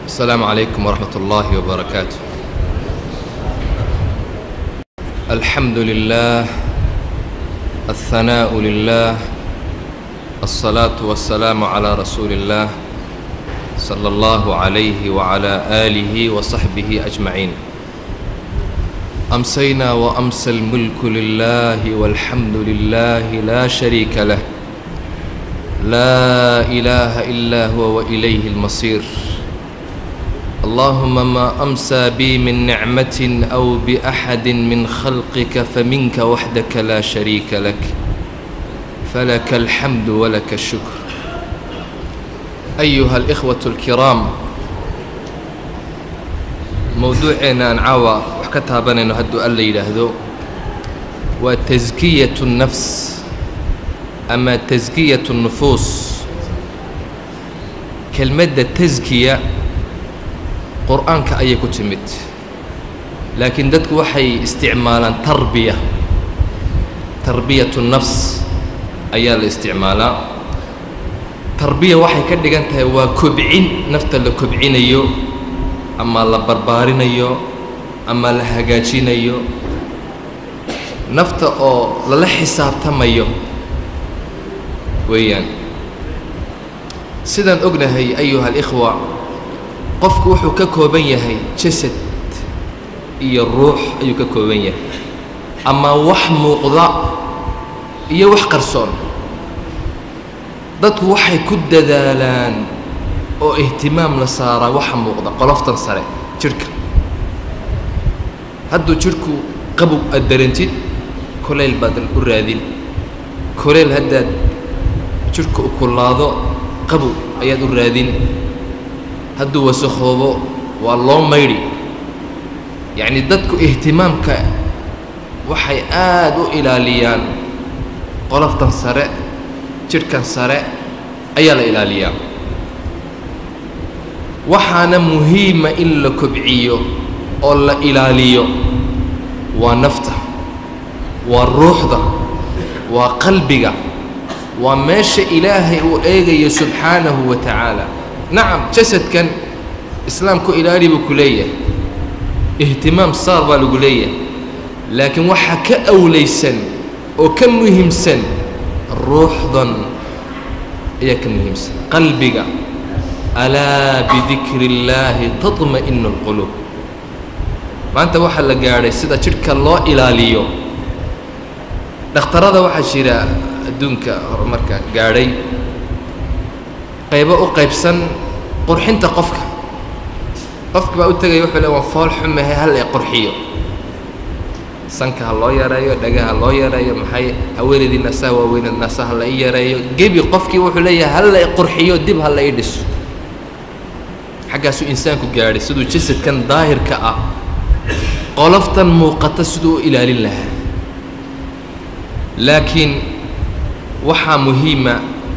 السلام عليكم ورحمة الله وبركاته الحمد لله الثناء لله الصلاة والسلام على رسول الله صلى الله عليه وعلى آله وصحبه أجمعين أمسينا وأمسى الملك لله والحمد لله لا شريك له لا إله إلا هو وإليه المصير اللهم ما أمسى بي من نعمة أو بأحد من خلقك فمنك وحدك لا شريك لك فلك الحمد ولك الشكر أيها الإخوة الكرام موضوعنا نعاوى وحكتها بنينو هدو ألا يلهدو وتزكية النفس أما تزكية النفوس كلمة تزكية qur-aanka ayay ku timid laakiin dadku waxay isticmaalaan tarbiya tarbiyatu nafs ayaa la isticmaalaa tarbiya waxay ka dhigan tahay waa kobcin nafta la kobcinayo ama la barbaarinayo ama la hagaajinayo nafta oo lala xisaabtamayo weeyaan sidaan ognahay ayuha alikhwa qofku wuxuu ka kooban yahay jasad iyo ruux ayuu ka kooban yahay ama wax muuqda iyo wax qarsoon dadku waxay ku dadaalaan oo ihtimaam la saaraa waxa muuqda qoloftan sare jidhka hadduu jidhku qabow aad darantid kulayl baad u raadin kulayl haddaad jidhka u kullaado qabow ayaad u raadin hadduu wasakhoobo waa loo maydhi yacni dadku ihtimaamka waxay aad u ilaaliyaan qoloftan sare jidhkan sare ayaa la ilaaliyaa waxaana muhiima in la kobciyo oo la ilaaliyo waa nafta waa ruuxda waa qalbiga waa meesha ilaahay uu eegayo subxaanahu wa tacaala nacam jasadkan islaamku ilaali buu ku leeyahay ihtimaam saar baa lagu leeyahay laakiin waxaa ka awlaysan oo ka muhiimsan ruuxdan ayaa ka muhiimsan qalbiga alaa bidikri illaahi taطma'inu اlquluub maanta waxaa la gaadhay sida jidhka loo ilaaliyo dhakhtarada waxaa jira adduunka horumarka gaadhay qaybo u qaybsan qurxinta qofka qofka baa u tegaya wuxuu le waan fool xumahay hal ay qurxiyo sanka ha loo yareeyo dhagaha loo yareeyo maxay haweenaydii nasaha waaweyned nasaha la i yareeyo gebi qofkii wuxuu leeyahay hal la i qurxiyo dib ha la i dhiso xaggaasuu insaanku gaadhay siduu jasadkan daahirka ah qoloftan muuqata siduu u ilaalin lahaa laakiin waxaa muhiima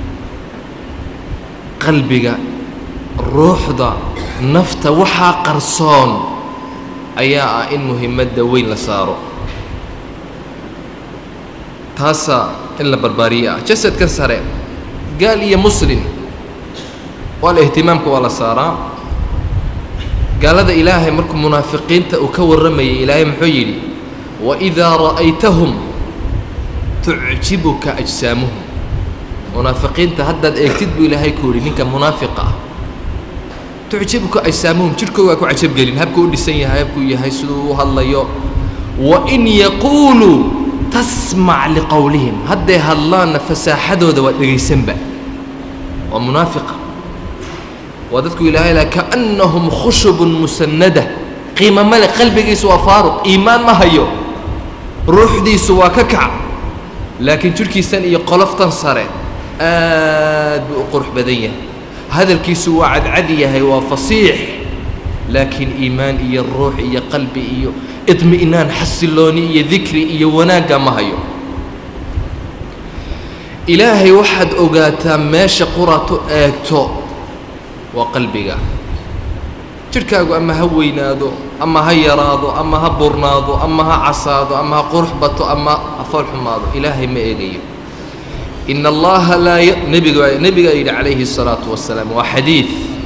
qalbiga ruuxda nafta waxaa qarsoon ayaa ah in muhiimadda weyn la saaro taasaa in la barbaariye ah jasadkan sare gaal iyo muslin waa la ihtimaamka waa la saaraa gaalada ilaahay markuu munaafiqiinta uu ka warramayay ilaahay muxuu yidhi waidaa ra'aytahum tucjibuka ajsaamuhum munaafiqiinta haddaad eegtid buu ilaahay ku yidhi ninka munaafiqa ah tucjibuka ajsaamuhum jidhkooga waa ku cajabgelin habkuu u dhisan yahay habkuu yahay siduu u hadlayo wa in yaquuluu tasmac liqowlihim hadday hadlaanna fasaaxadooda waa dhegaysanba waa munaafiqa waa dadku ilaahay laha kaannahum khushubun musannada qiima male qalbigiisu waa faaruq iimaan ma hayo ruuxdiisu waa ka kac laakiin jidhkiisan iyo qoloftan sare aad buu u qurux badan yahay hadalkiisu waa cadcad yahay waa fasiix laakiin iimaan iyo ruux iyo qalbi iyo idmi'naan xasilooni iyo dikri iyo wanaagga ma hayo ilaahay waxaad ogaataa meesha quraad u eegto waa qalbiga jidhkaagu ama ha weynaado ama ha yaraado ama ha burnaado ama ha casaado ama ha qurux bato ama ha fool xumaado ilaahay ma eegayo in allaha laa nebiga nebigaa yidhi calayhi الsalaatu wasalaam waa xadiid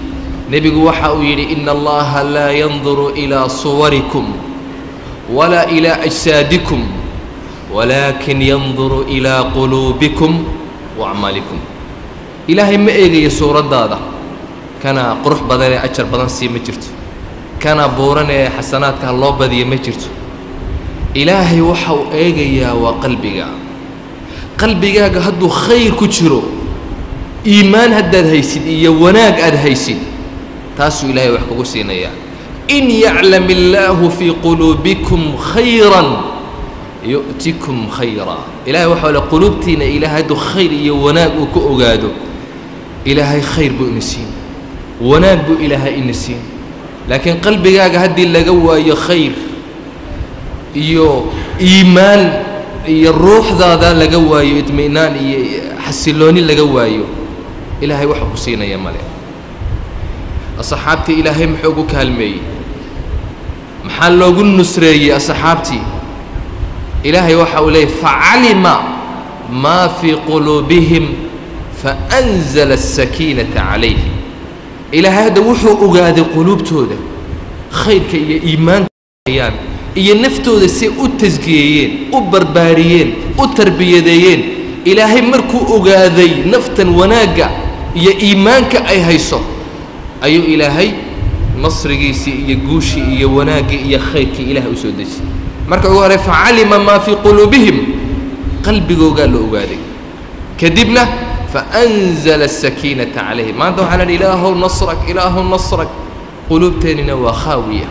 nebigu waxa uu yidhi ina allaha laa yanduru ilaa suwarikum walaa ilaa ajsaadikum walaakin yanduru ilaa quluubikum wa acmaalikum ilaahay ma eegayo suuraddaada kana qurux badan ee ajar badan sii ma jirto kana buuran ee xasanaadka loo badiya ma jirto ilaahay waxa uu eegayaa waa qalbiga qalbigaaga hadduu khayr ku jiro iimaan haddaad haysid iyo wanaag aad haysid taasuu ilaahay wax kugu siinayaa in yaclam illaahu fii quluubikum khayran yu'tikum khayra ilahay waxaa le quluubtiina ilaahay hadduu khayr iyo wanaag uu ka ogaado ilaahay khayr buu ina siin wanaag buu ilaahay ina siin laakiin qalbigaaga haddii laga waayo khayr iyo iimaan iyo ruuxdaada laga waayo idmi'naan iyo xasilooni laga waayo ilaahay waxa ku siinaya male asxaabtii ilaahay muxuu ugu kaalmeeyey maxaa loogu nusreeyey asxaabtii ilaahay waxa uu leeyay facalima maa fii quluubihim faأnzla الsakiinata calayhim ilaahay hadda wuxuu ogaaday quluubtooda khayrka iyo iimaankaayaan iyo naftooda say u tasgiyeeyeen u barbaariyeen u tarbiyadeeyeen ilaahay markuu ogaaday naftan wanaagga iyo iimaanka ay hayso ayuu ilaahay nasrigiisii iyo guushii iyo wanaaggii iyo khayrkii ilaah u soo dejiyey marka ugu horey facalima maa fii quluubihim qalbigoogaa la ogaaday kadibna faأnzla الsakiinata calayhim maanta waxaa lahi ilaahow nasrak ilaahow nasrak quluubteennina waa khaawiya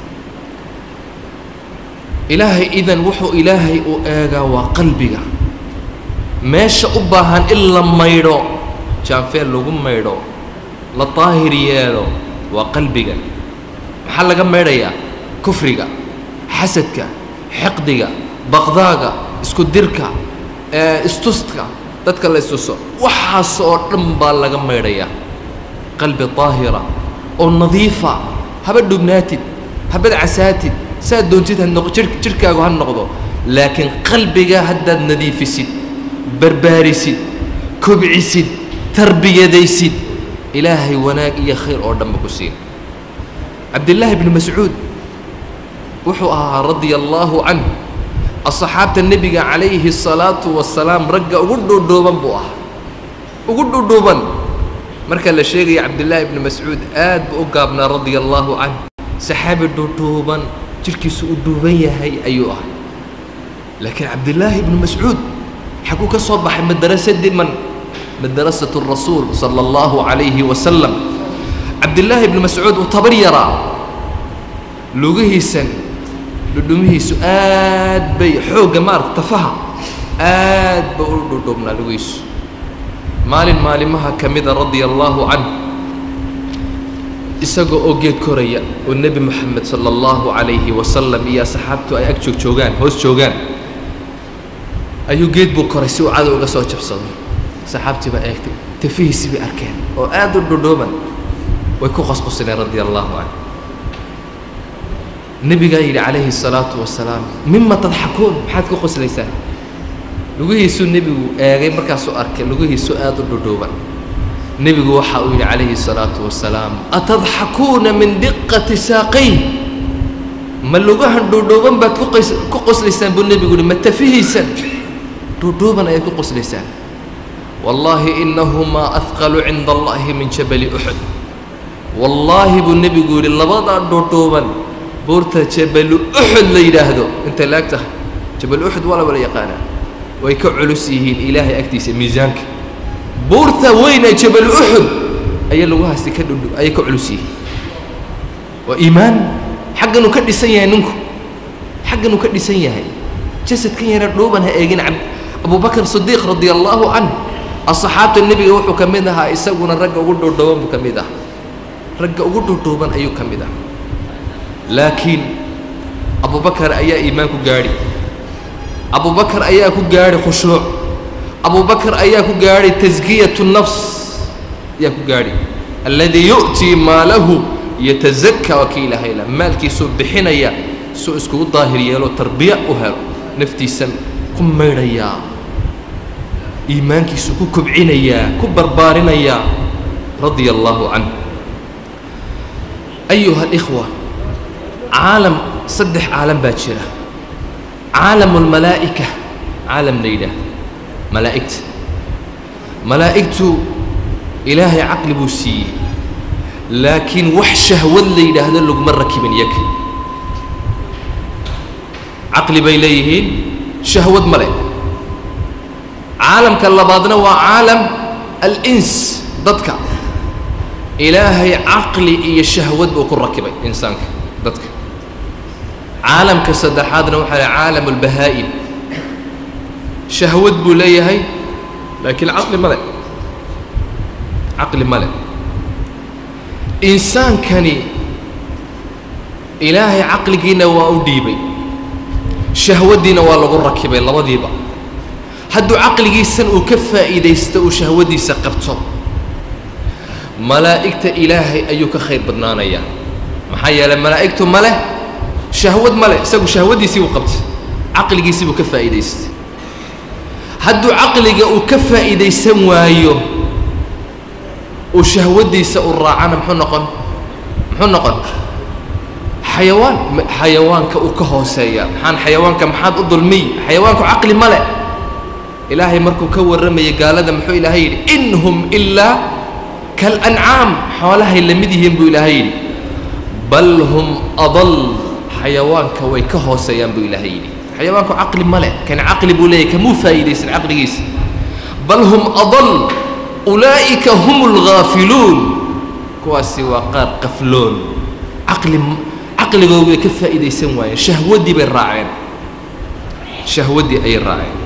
ilaahay idan wuxuu ilaahay u eegaa waa qalbiga meesha u baahan in la maydho jaanfeel lagu maydho la daahir yeelo waa qalbiga maxaa laga maydhayaa kufriga xasadka xiqdiga baqdaaga isku dirka istuska dadka la istuso waxaas oo dhan baa laga maydhayaa qalbi daahira oo nadiifa haba dhubnaatid habad casaatid saad doontid ha noq jir jirhkaagu ha noqdo laakiin qalbiga haddaad nadiifisid barbaarisid kobcisid tarbiyadaysid ilaahay wanaag iyo khayr oo dhanba ku siin cabdillaahi bnu mascuud wuxuu ahaa radia allaahu canh asxaabta nebiga calayhi الsalaatu wasalaam ragga ugu dhuudhuuban buu ahaa ugu dhuudhuuban marka la sheegaya cabdillaahi ibnu mascuud aad buu u gaabnaa radia allaahu canh saxaabi dhuudhuuban jirhkiisu u dhuuban yahay ayuu ahay laakiin cabdillaahi ibnu mascuud xaguu ka soo baxay madrasadii man madrasatu rasuul sala allahu calayhi wasalam cabdillaahi ibnu mascuud uu tabar yaraa lugihiisan dhudhumihiisu aad bay xoogga maarata tafaha aad ba u dhudhubnaa lugihiisu maalin maalimaha ka mida radia allaahu canh isagoo oo geed koraya oo nebi moxamed sala allahu calayhi wasalam iyo asxaabtu ay ag joog joogaan hoos joogaan ayuu geed buu koray si uu cadow uga soo jabsado saxaabtii baa eegtay tafihiisii bay arkeen oo aad u dhudhuuban way ku qosqosleen radia allaahu canh nebigaa yidhi calayhi الsalaatu wasalaam mima tadxakuun maxaad ku qoslaysaan lugihiisuu nebigu eegay markaasuu arkay lugihiisu aad u dhudhuuban nebigu waxa uu yidhi calayhi الsalaatu wasalaam atadxakuuna min diqati saaqay ma lugahan dhuudhuuban baad kuqas ku qoslaysaan buu nebigu yihi ma tafihiisan dhuudhuuban ayaad ku qoslaysaan wallaahi inahumaa ahqalu cinda allahi min jabali uxud wallaahi buu nebigu yidhi labadaa dhuudhuuban buurta jabalu uxud la yidhaahdo intay laag tahay jabal uxud waa la wala yaqaanaa way ka culus yihiin ilaahay agtiisa miisaanka buurta weyne jabal uxud ayaa lagu haystay ka dhudhu ayay ka culus yihiin waa iimaan xagganuu ka dhisan yahay ninku xagganuu ka dhisan yahay jasadkan yara dhuuban ha eegin ab abubakr sidiiq radia allaahu canh asxaabta nebiga wuxuu ka mid ahaa isaguna ragga ugu dhuudhuuban buu ka mid ah ragga ugu dhuudhuuban ayuu ka mid ah laakiin abubakar ayaa iimaan ku gaadhi abubakar ayaa ku gaadhi khushuuc abubakar ayaa ku gaadhi taskiyatu nafs ayaa ku gaadhi alladii yu'tii maalahu yatazakaa waa kii ilaahay la maalkiisuu bixinaya suu iskugu daahir yeelo tarbiya u helo naftiisan ku maydhayaa iimaankiisu ku kobcinayaa ku barbaarinayaa radia allaahu canh ayuha alikhwa caalam saddex caalam baa jira caalamu almalaa'ika caalam la yidhaah malaa'igta malaa'igtu ilaahay caqli buu siiyey laakiin wax shahwad la yidhaahdo laguma rakibin yaga caqli bay leeyihiin shahwad ma leh caalamka labaadna waa caalam alins dadka ilaahay caqli iyo shahwad buu ku rakibay insaanka dadka caalamka saddexaadna waxaa leh caalam albahaa'im shahwad buu leeyahay laakiin caqli ma leh caqli ma leh insaankani ilaahay caqligiina waa u dhiibay shahwaddiina waa lagu rakibay labadiiba hadduu caqligiisan uu ka faa'iidaysto uu shahwaddiisa qabto malaa'igta ilaahay ayuu ka khayr badnaanayaa maxaa yeelay malaa'igtu ma leh shahwad ma leh isagu shahwaddiisii buu qabtay caqligiisii buu ka faa'iidaystay hadduu caqliga uu ka faa'iidaysan waayo uu shahwaddiisa u raacana muxuu noqon muxuu noqon xayawaan xayawaanka uu ka hooseeya maxaan xayawaanka maxaad u dulmiy xayawaanku caqli ma leh ilaahay markuu ka warramayay gaalada muxuu ilaahay yidhi in hum ilaa kalancaam xoolahay la mid yihiin buu ilaahay yidhi bal hum adal xayawaanka way ka hooseeyaan buu ilaahay yidhi xayawaanku caqli ma leh kan caqli buu leeyahy kamuu faa'iidaysan caqligiisa bal hum adal ulaa'ika hum alghaafiluun kuwaasi waa qaar qafloon caqli caqligooda way ka faa'iidaysan waayeen shahwaddii bay raaceen shahwaddii ayay raaceen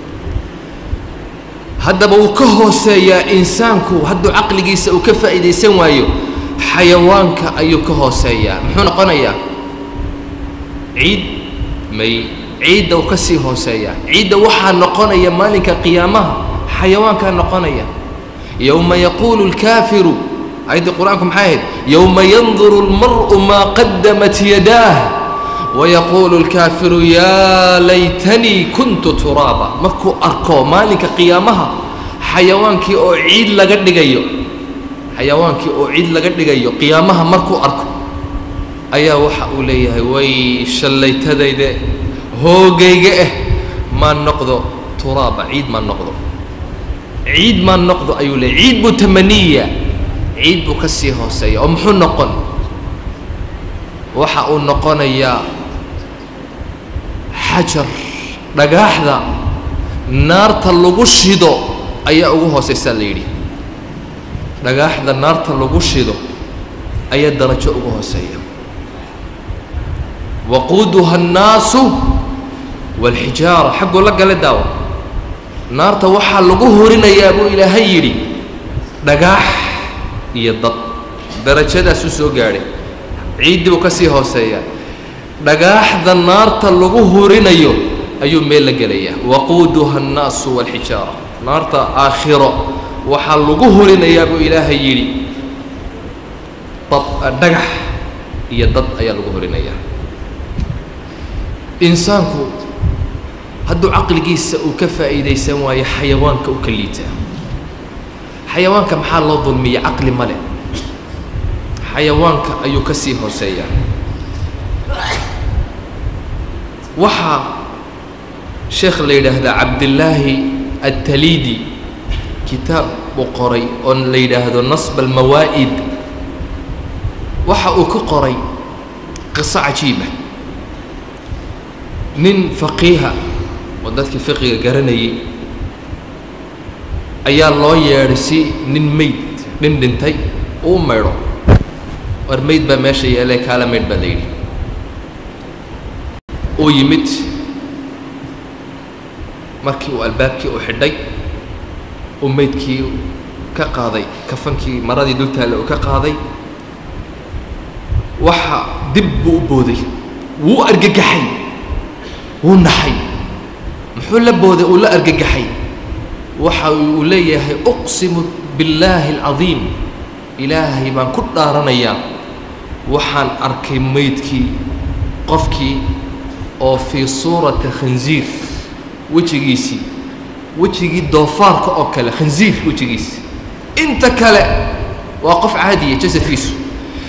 haddaba wuu ka hooseeyaa insaanku hadduu caqligiisa uu ka faa'iidaysan waayo xayawaanka ayuu ka hooseeyaa muxuu noqonayaa ciid may ciidda uu ka sii hooseeyaa ciidda waxaa noqonaya maalinka qiyaamaha xayawaankaa noqonaya yowma yaquulu اlkaafiru ayaddii qur-aanku maxay ahayd yowma yanduru اlmar'u maa qadamat yadaah wayaquulu اlkaafiru yaa laytanii kuntu turaaba markuu arko maalinka qiyaamaha xayawaankii oo ciid laga dhigayo xayawaankii oo ciid laga dhigayo qiyaamaha markuu arko ayaa waxa uu leeyahay way shallaytadayde hoogayga ah maan noqdo turaaba ciid maan noqdo ciid maan noqdo ayuu leeyay ciid buu tamaniya ciid buu ka sii hooseeya oo muxuu noqon waxa uu noqonayaa xajar dhagaaxda naarta lagu shido ayaa ugu hooseysaa la yidhi dhagaaxda naarta lagu shido ayaa darajo ugu hooseeya waquuduha annaasu waalxijaara xagguu la gala daawo naarta waxaa lagu horinayaa buu ilaahay yidhi dhagaax iyo dad darajadaasuu soo gaadhay ciiddii buu ka sii hooseeyaa dhagaaxda naarta lagu horinayo ayuu meel la gelayaa waquuduha annaasu waalxijaara naarta aakhiro waxaa lagu horinayaa buu ilaahay yidhi dad dhagax iyo dad ayaa lagu horinayaa insaanku hadduu caqligiisa uu ka faa'iidaysan waayo xayawaanka u ka liitaa xayawaanka maxaa loo dulmiya caqli ma leh xayawaanka ayuu ka sii hooseeyaa waxaa sheekh la yidhaahdaa cabdillaahi ataliidi kitaab uu qoray oo la yidhaahdo nasb almawaa'id waxa uu ku qoray qiso cajiiba nin faqiiha oo dadkii fiqiga garanayay ayaa loo yeedhay si nin mayd nin dhintay uu maydho war mayd baa meesha yeelee kaala maydh baa la yidhi uu yimid markii uu albaabkii u xidhay uu maydkii ka qaaday kafankii maradii dultaale uu ka qaaday waxa dib buu u booday wuu argagaxay wuu naxay muxuu la booday uu la argagaxay waxa uu leeyahay uqsimu billaahi alcadiim ilaahay baan ku dhaaranayaa waxaan arkay maydkii qofkii oo fii suurati khansiir wejigiisii wejigii doofaarka oo kale khansiir wejigiisi inta kale waa qof caadiya jasadkiisu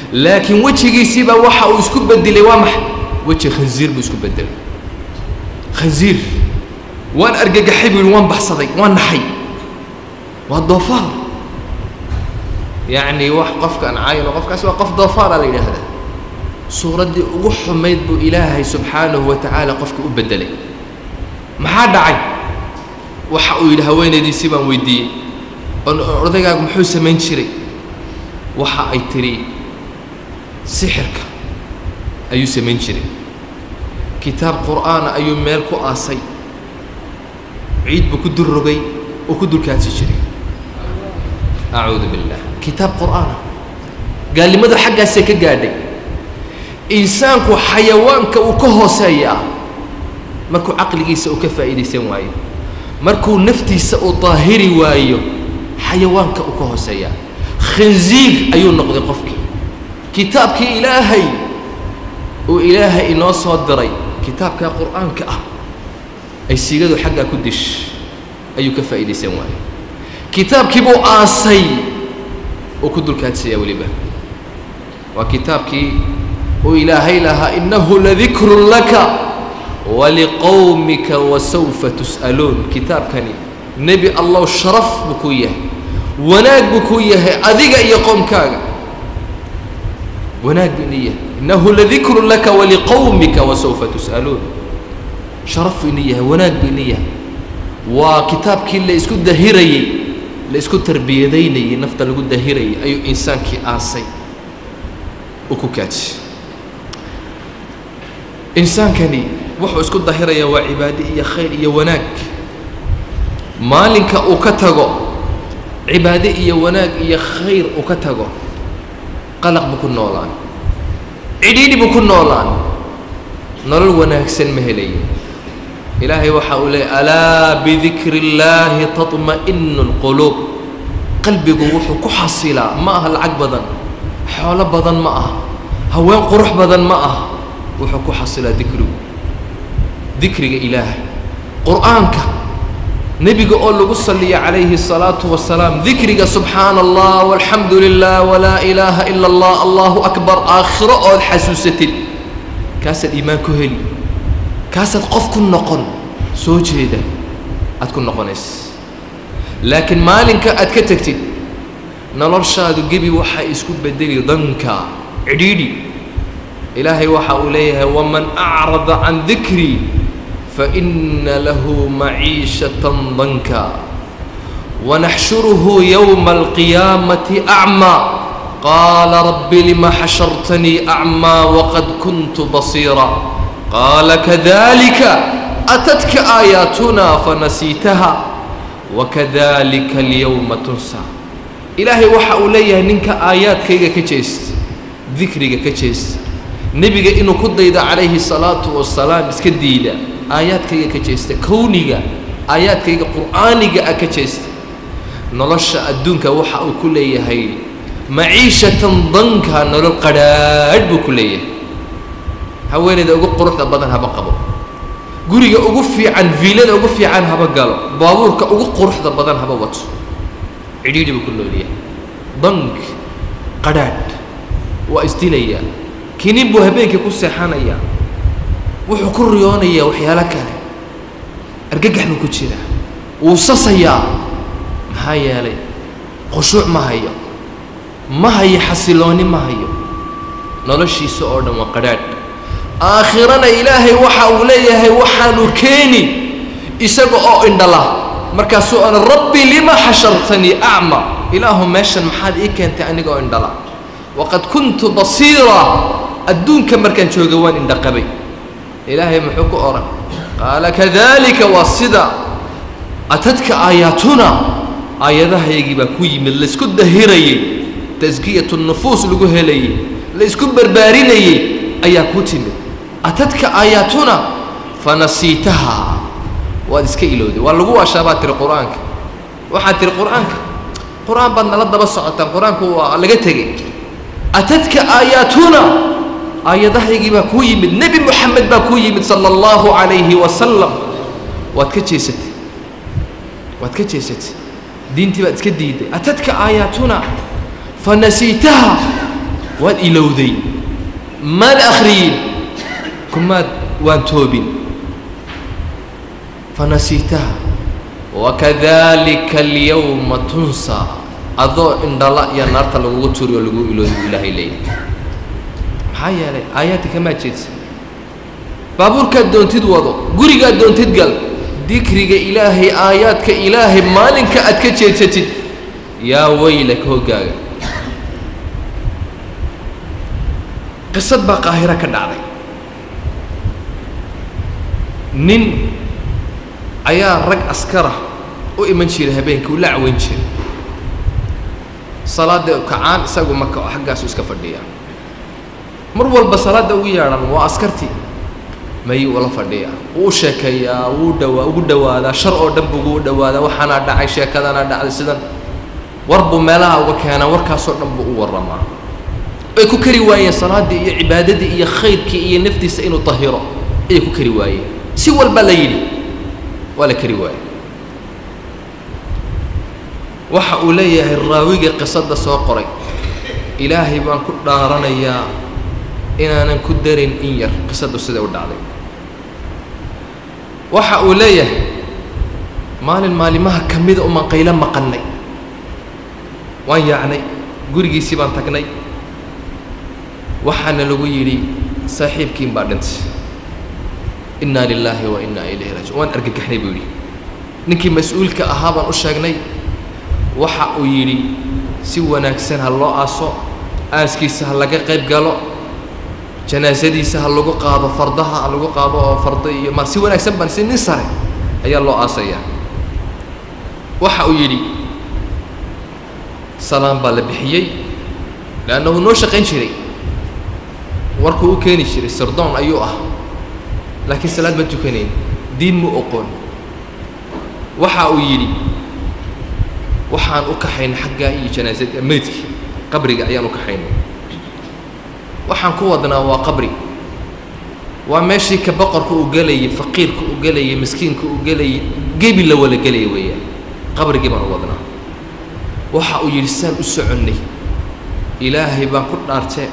laakiin wejigiisiibaa waxa uu isku bedelay waa maxay weji khansiir buu isku bedelay khansiir waan argagaxay buu yihi waan baxsaday waan naxay waa doofaar yacni wax qofkaan cayno qofkaas waa qof doofaara la yidhaahdaa suuraddii ugu xumayd buu ilaahay subxaanahu wa tacaala qofka u beddelay maxaa dhacay waxa uu yidhi haweenaydiisii baan weydiiyey on odaygaagu muxuu samayn jiray waxa ay tidhi sixirka ayuu samayn jiray kitaab qur'aana ayuu meel ku aasay ciid buu ku dul rogay oo ku dulkaadsi jiray acuudu billah kitaab qur'aana gaalnimadu xaggaasee ka gaadhay insaanku xayawaanka uu ka hooseeyaa markuu caqligiisa uu ka faa'iidaysan waayo markuu naftiisa uu daahiri waayo xayawaanka uu ka hooseeyaa khinziir ayuu noqday qofkii kitaabkii ilaahay uu ilaahay inoo soo diray kitaabkaa qur'aanka ah ay sigadu xaggaa ku dish ayuu ka faa'iidaysan waayo kitaabkii buu aasay oo ku dulkaadsayaa weliba waa kitaabkii uu ilaahay lahaa innahu ladikrun laka waliqowmika wasawfa tus'aluun kitaabkani nebi allow sharaf buu kuu yahay wanaag buu kuu yahay adiga iyo qoomkaaga wanaag buu ina yahay innahu ladikrun laka waliqowmika wasawfa tus'aluun sharaf buu ina yahay wanaag buu ina yahay waa kitaabkii la isku dahirayey la isku tarbiyadaynayey nafta lagu dahirayay ayuu insaankii aasay u ku kaadsi insaankani wuxuu isku dahirayaa waa cibaado iyo khayr iyo wanaag maalinka uu ka tago cibaado iyo wanaag iyo khayr uu ka tago qalaq buu ku noolaan cidhiidhi buu ku noolaan nolol wanaagsan ma helayo ilaahay waxa uu leeyay alaa bidikri اllaahi taطma'inu اlquluub qalbigu wuxuu ku xasilaa ma aha lacag badan xoolo badan ma aha haween qurux badan ma aha wuxuu ku xasilaa dikrigu dikriga ilaahay qur'aanka nebiga oo lagu saliya calayhi الsalaatu wasalaam dikriga subxaana allah walxamdu lilah walaa ilaaha ila اllah allahu akbar aakhiro ood xasuusatid kaasaad iimaan ku heli kaasaad qof ku noqon soo jeeda aad ku noqonaysa laakiin maalinka aad ka tegtid noloshaadu gebi waxay isku bedeli danka cidhiidhi ilaahay waxa uu leeyahay waman acrada can dikrii faina lahu maciishatan danka wanaxshuruhu yowma alqiyaamati acmaa qaala rabbi lima xashartanii acmaa waqad kuntu basiira qaala kadalika atadka aayaatunaa fanasiitaha wakadalika alyowma tunsa ilaahay waxa uu leeyahay ninka aayaadkayga ka jeesta dikriga ka jeesta nebiga inuu ku daydo calayhi salaatu wasalaam iska diida aayaadkayga ka jeesta kowniga aayaadkayga qur'aaniga ah ka jeesta nolosha adduunka waxa uu ku leeyahay maciishatan danka nolol qadhaadh buu ku leeyahay haweenayda ugu quruxda badan haba qabo guriga ugu fiican viilada ugu fiican haba galo baabuurka ugu quruxda badan haba wato cidhiidhi buu ku noolyahay dank qadhaadh waa isdilayaa kinin buu habeenkii ku seexanayaa wuxuu ku riyoonayaa waxyaalo kale argagax buu ku jiraa wuu sasayaa maxaa yeelay khushuuc ma hayo ma hayo xasilooni ma hayo noloshiisa oo dhan waa qadhaadh aakhirana ilaahay waxa uu leeyahay waxaanu keeni isaga oo indhala markaasuu ana rabbi lima xashartanii acma ilaahu meeshan maxaad ii keentay aniga oo indhala waqad kuntu basiira adduunka markaan jooga waan indhaqabay ilaahay muxuu ku odhan qaala kadalika waa sida atadka aayaatuna aayadahaygii baa ku yimid laysku dahirayey taskiyatu nufuus lagu helayey laysku barbaarinayey ayaa ku timid atadka aayaatuna fanasiitaha waad iska ilowday waa lagu waashaa baad tiri qur-aanka waxaad tiri qur-aanka qur-aan baad nala daba socotaan qur-aanku waa laga tegey atadka aayaatuna aayadahaygii baa kuu yimid nebi moxamed baa kuu yimid sala allahu calayhi wasalam waad ka jeesatay waad ka jeesatay diintii baad iska diiday atadka aayaatuna fanasiitaha waad ilowday maad akhriyin kumaad waan toobin fanasiitaha wakadalika alyawma tunsaa adoo indhala iyo naarta lagugu turi oo lagu ilooday buu ilaahay leeyahay maxaa yeelay aayaadka kamaa jeedsa baabuurkaad doontid wado gurigaad doontid gal dikriga ilaahay aayaadka ilaahay maalinka aad ka jeedsatid yaa weylak hoggaaga qisad baa qaahiro ka dhacday nin ayaa rag askara u iman jiray habeenkii uu la caweyn jiray salaada kacaan isagu maka oo xaggaasu iska fadhiya mar walba salaadda ugu yeedhan waa askartii mayuu ula fadhiyaa wuu sheekeeyaa wuu dhawaa ugu dhawaadaa shar oo dhan buu ugu dhawaadaa waxaanaa dhacay sheekadanaa dhacday sidan war buu meelaha uga keenaa warkaasoo dhan buu u warramaa ay ku kari waayeen salaaddii iyo cibaadadii iyo khayrkii iyo naftiisa inuu tahiro ayay ku kari waayeen si walbaa la yidhi waa la kari waaye waxa uu leeyahay raawigii qisadda soo qoray ilaahay baan ku dhaaranayaa inaanan ku darin in yar qisaddu siday u dhacday waxa uu leeyahay maalin maalimaha ka mida uman qaylo maqannay waan yaacnay gurigiisii baan tagnay waxaana lagu yidhi saaxiibkiin baa dhintay innaa lilaahi wa innaa ilayhi raajiun waan argagaxnay buu yidhi ninkii mas-uulka ahaa baan u sheegnay waxa uu yidhi si wanaagsan ha loo aaso aaskiisa ha laga qayb galo janaasadiisa ha lagu qaado fardaha ha lagu qaado oo fardo iyo ma si wanaagsan baan si nin sare ayaa loo aasayaa waxa uu yidhi salaan baa la bixiyey leannahu noo shaqayn jiray warkuu u keeni jiray sirdoon ayuu ah laakiin salaad ma tukanayn diin mu oqoon waxa uu yidhi waxaan u kaxaynay xaggaa iyo janaasada meydkii qabriga ayaan u kaxaynay waxaan ku wadnaa waa qabri waa meeshii ka boqorka uu gelayay faqiirka uu gelayay miskiinka uu gelayay gebi la wala gelaya weeyaan qabrigii baan u wadnaa waxa uu yidhi saan u soconnay ilaahay baan ku dhaartee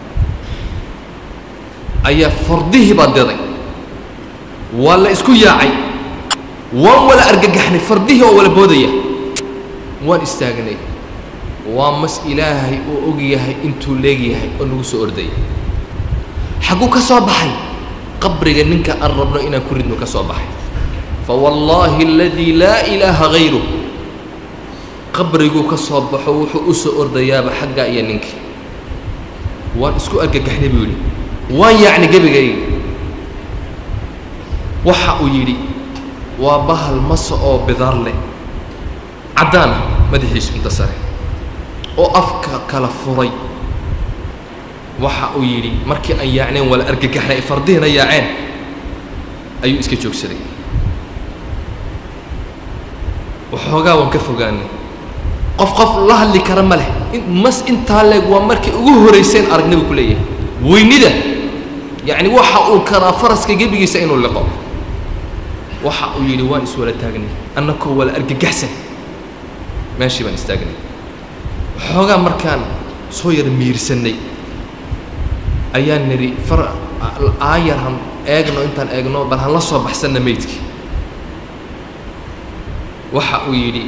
ayaa fardihii baa diday waa la isku yaacay waan wala argagaxnay fardihii oo wala boodaya waan istaagnay waa mas ilaahay uu og yahay intuu leegyahay oo nagu soo ordaya xagguu ka soo baxay qabriga ninka aan rabno inaan ku ridno ka soo baxay fa wallaahi aladii laa ilaaha hayruh qabriguu ka soo baxo wuxuu u soo ordayaaba xaggaa iyo ninkii waan isku argagaxnay buu yidhi waan yaacnay gebigayga waxa uu yidhi waa bahal masa oo bidaar leh caddaana madaxiisu inta sare oo afka kala furay waxa uu yidhi markii aan yaacneen wala argagaxnay fardihiina yaaceen ayuu iska joogsaday waxoogaa waan ka fogaanay qof qof la hadli kara ma leh mas intaa leeg waa markii ugu horayseen aragnay buu ku leeyahay weynida yacni waxa uu karaa faraska gebigiisa inuu liqo waxa uu yidhi waan iswala taagnay annakoo wala argagaxsan meeshii baan istaagnay waxoogaa markaan soo yar miirsannay ayaan nidhi far aayar han eegno intaan eegno bal han la soo baxsanna meydkii waxa uu yidhi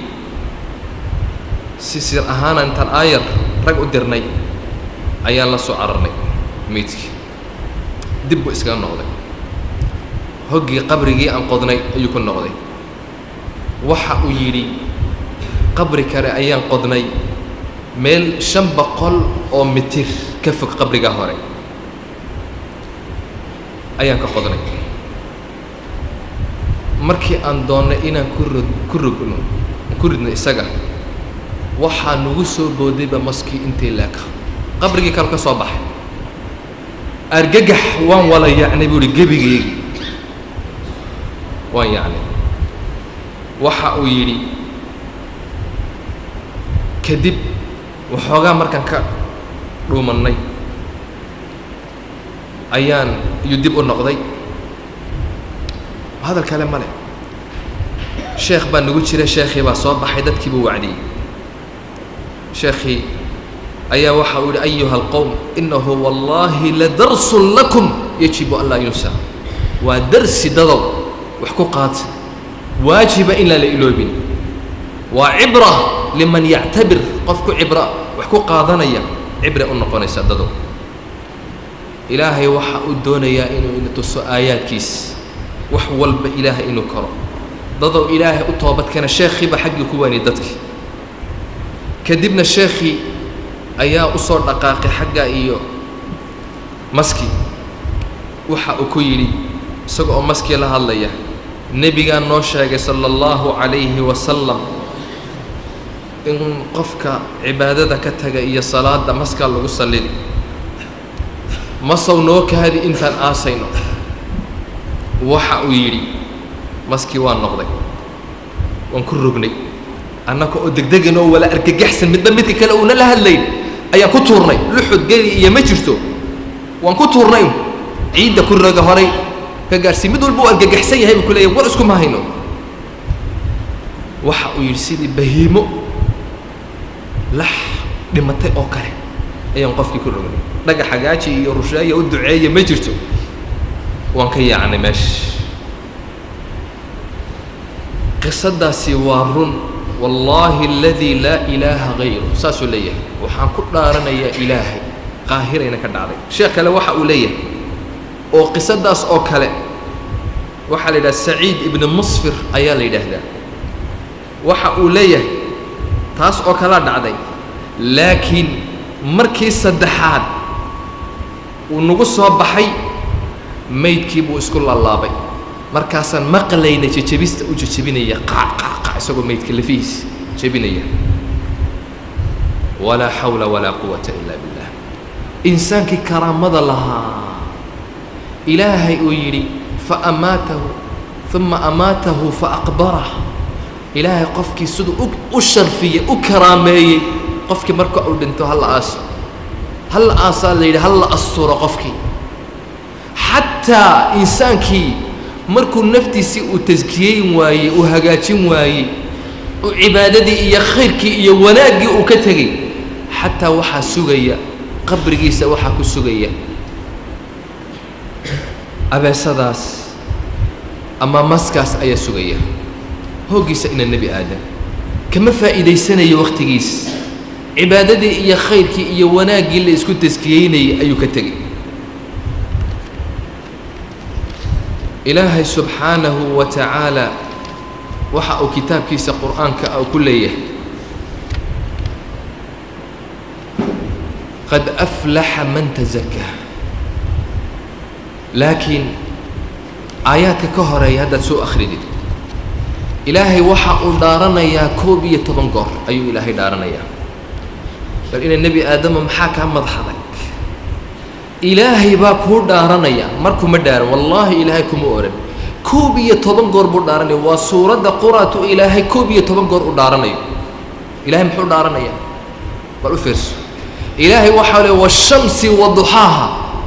si sir ahaana intaan aayar rag u dirnay ayaan la soo cararnay meydkii dib buu iskaga noqday hoggii qabrigii aan qodnay ayuu ku noqday waxa uu yidhi qabri kale ayaan qodnay meel shan boqol oo mitir ka fog qabrigaa hore ayaan ka qodnay markii aan doonnay inaan ku rod ku rogno ku ridno isaga waxaa nagu soo boodayba maskii intii leeka qabrigii kale ka soo baxay argagax waan wala yacnay buu ihi gebigeegi waan yacnay waxa uu yidhi kadib waxoogaa markaan ka dhuumannay ayaan iyuu dib u noqday hadal kale ma leh sheekh baa nagu jira sheekhii baa soo baxay dadkii buu wacdiyey sheekhii ayaa waxa uu yihi ayuha alqowm inahu wallaahi ladarsun lakum yajibu an laa yunsa waa darsi dadow wax ku qaata waajiba in laan la iloobin waa cibra liman yactabir qofku cibra wax ku qaadanaya cibre u noqonaysa dadow ilaahay waxa uu doonayaa inuu ina tuso aayaadkiis wax walba ilaahay inuu karo dadow ilaahay u toobadkeena sheekhiiba xaggii ku waani dadki kadibna sheekhii ayaa u soo dhaqaaqay xagga iyo maski waxa uu ku yidhi isaga oo maskii la hadlaya nebigaa noo sheegay sala allahu calayhi wasalam in qofka cibaadada ka taga iyo salaada maskaa lagu sallidi masow noo kaadi intaan aasayno waxa uu yidhi maskii waan noqday waan ku rognay annaka oo degdegan oo wala argagaxsan midba midka kale uuna la hadlayn ayaan ku tuurnay luxud geli iyo ma jirto waan ku tuurnay ciidda ku roga horay ka gaarsii mid walba uu argagaxsan yahay buu ku leeyahy war iskuma hayno waxa uu yidhi sidii bahiimo lax dhimatay oo kale ayaan qofkii ku rognay dhaga xagaaji iyo rusheeya u duceeya ma jirto waan ka yaacnay meesha qisadaasi waa run wallaahi aladii laa ilaaha hayru saasuu leeyahay waxaan ku dhaaranayaa ilaahay qaahirayna ka dhacday sheekh kale waxa uu leeyahay oo qisadaas oo kale waxaa la yidhaha saciid ibni musfir ayaa la yidhaahdaa waxa uu leeyahay taas oo kalea dhacday laakiin markii saddexaad uu nagu soo baxay maydkii buu isku laalaabay markaasaan maqlayna jejebista u jejebinaya qaac qaac qaac isagoo maydka lafihiisa jebinaya walaa xawla walaa quwata ila billah insaankii karaamada lahaa ilaahay uu yidhi faamaatahu uma amaatahu faaqbarah ilaahay qofkii siduu u u sharfiyey u karaameeyey qofkii marka uu dhinto halla aaso halla aasaa la yidhi halla asturo qofkii xataa insaankii markuu naftiisii uu taskiyeyn waayey uu hagaajin waayey uu cibaadadii iyo khayrkii iyo wanaaggii uu ka tegey xataa waxaa sugaya qabrigiisa waxaa ku sugaya abeesadaas ama maskaas ayaa sugaya hooggiisa ina nebi aadam kama faa'iidaysanayo wakhtigiis cibaadadii iyo khayrkii iyo wanaaggii la isku taskiyeynayay ayuu ka tegey ilaahay subxaanahu wa tacaala waxa uu kitaabkiisa qur'aanka ah ku leeyahay qad aflaxa man tazakaa laakiin aayaadka ka horeeya haddaad soo akhridid ilaahay waxa uu dhaaranayaa koob iyo toban goor ayuu ilaahay dhaaranayaa bal ina nebi aadama maxaa kaa madaxaday ilaahay baa kuu dhaaranaya markuma dhaaran wallaahi ilaahay kuma oran koob iyo toban goor buu dhaaranaya waa suuradda quraatu ilaahay koob iyo toban goor u dhaaranayo ilahay muxuu dhaaranaya bal u fiirso ilaahay waxaa le washamsi waduxaaha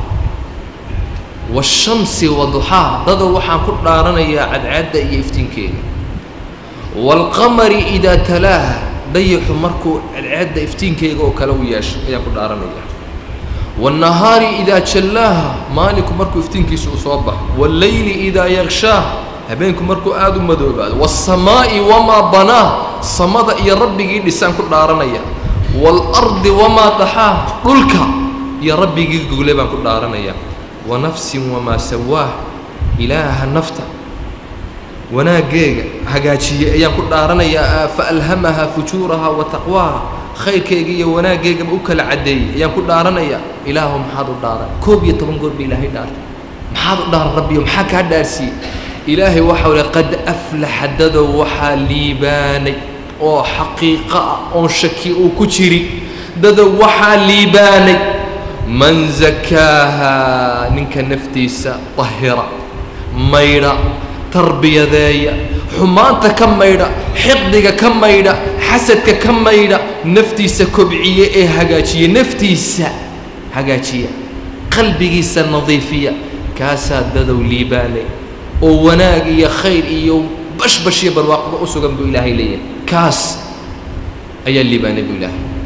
washamsi waduxaaha dadoo waxaan ku dhaaranayaa cadcaadda iyo iftiinkeeda waalqamari idaa talaaha dayaxu markuu cadcaadda iftiinkeega oo kale u yeesho ayaan ku dhaaranaya والنهاaر إdا jلاaha maalinku markuu iftiinkiisa uu soo baxo والlayli إdaa يغشhاah habeenku markuu aad u madoobaado والsamaaءi وmaa banاah samada iyo rabbigii dhisaan ku dhaaranaya والأrضi وmaa daxaah dhulka iyo rabbigii gogle baan ku dhaaranaya وanafsi وmaa sawaah ilaaha nafta wanaaggeega hagaajiyey ayaan ku dhaaranayaa faأlhamaha fujuuraha وataqwaaha khayrkayga iyo wanaaggeygaba u kala caddeeyey ayaan ku dhaaranaya ilaahu maxaad u dhaaran koob iyo toban goor ba ilaahay dhaartay maxaad u dhaaran rabbiyo maxaa kaa dhaarsiiyey ilaahay waxau le qad aflaxa dadow waxaa liibaanay oo xaqiiqo ah oon shaki uu ku jirin dadow waxaa liibaanay man zakaaha ninka naftiisa tahira maydha tarbiyadeeya xumaanta ka maydha xiqdiga ka maydha xasadka ka maydha naftiisa kobciye ee hagaajiya naftiisa hagaajiya qalbigiisa nadiifiya kaasaa dadow liibaanay oo wanaag iyo khayr iyo bashbash iyo barwaaqba u sugan buu ilaahay leeyahay kaas ayaa liibaanay buu ilaahay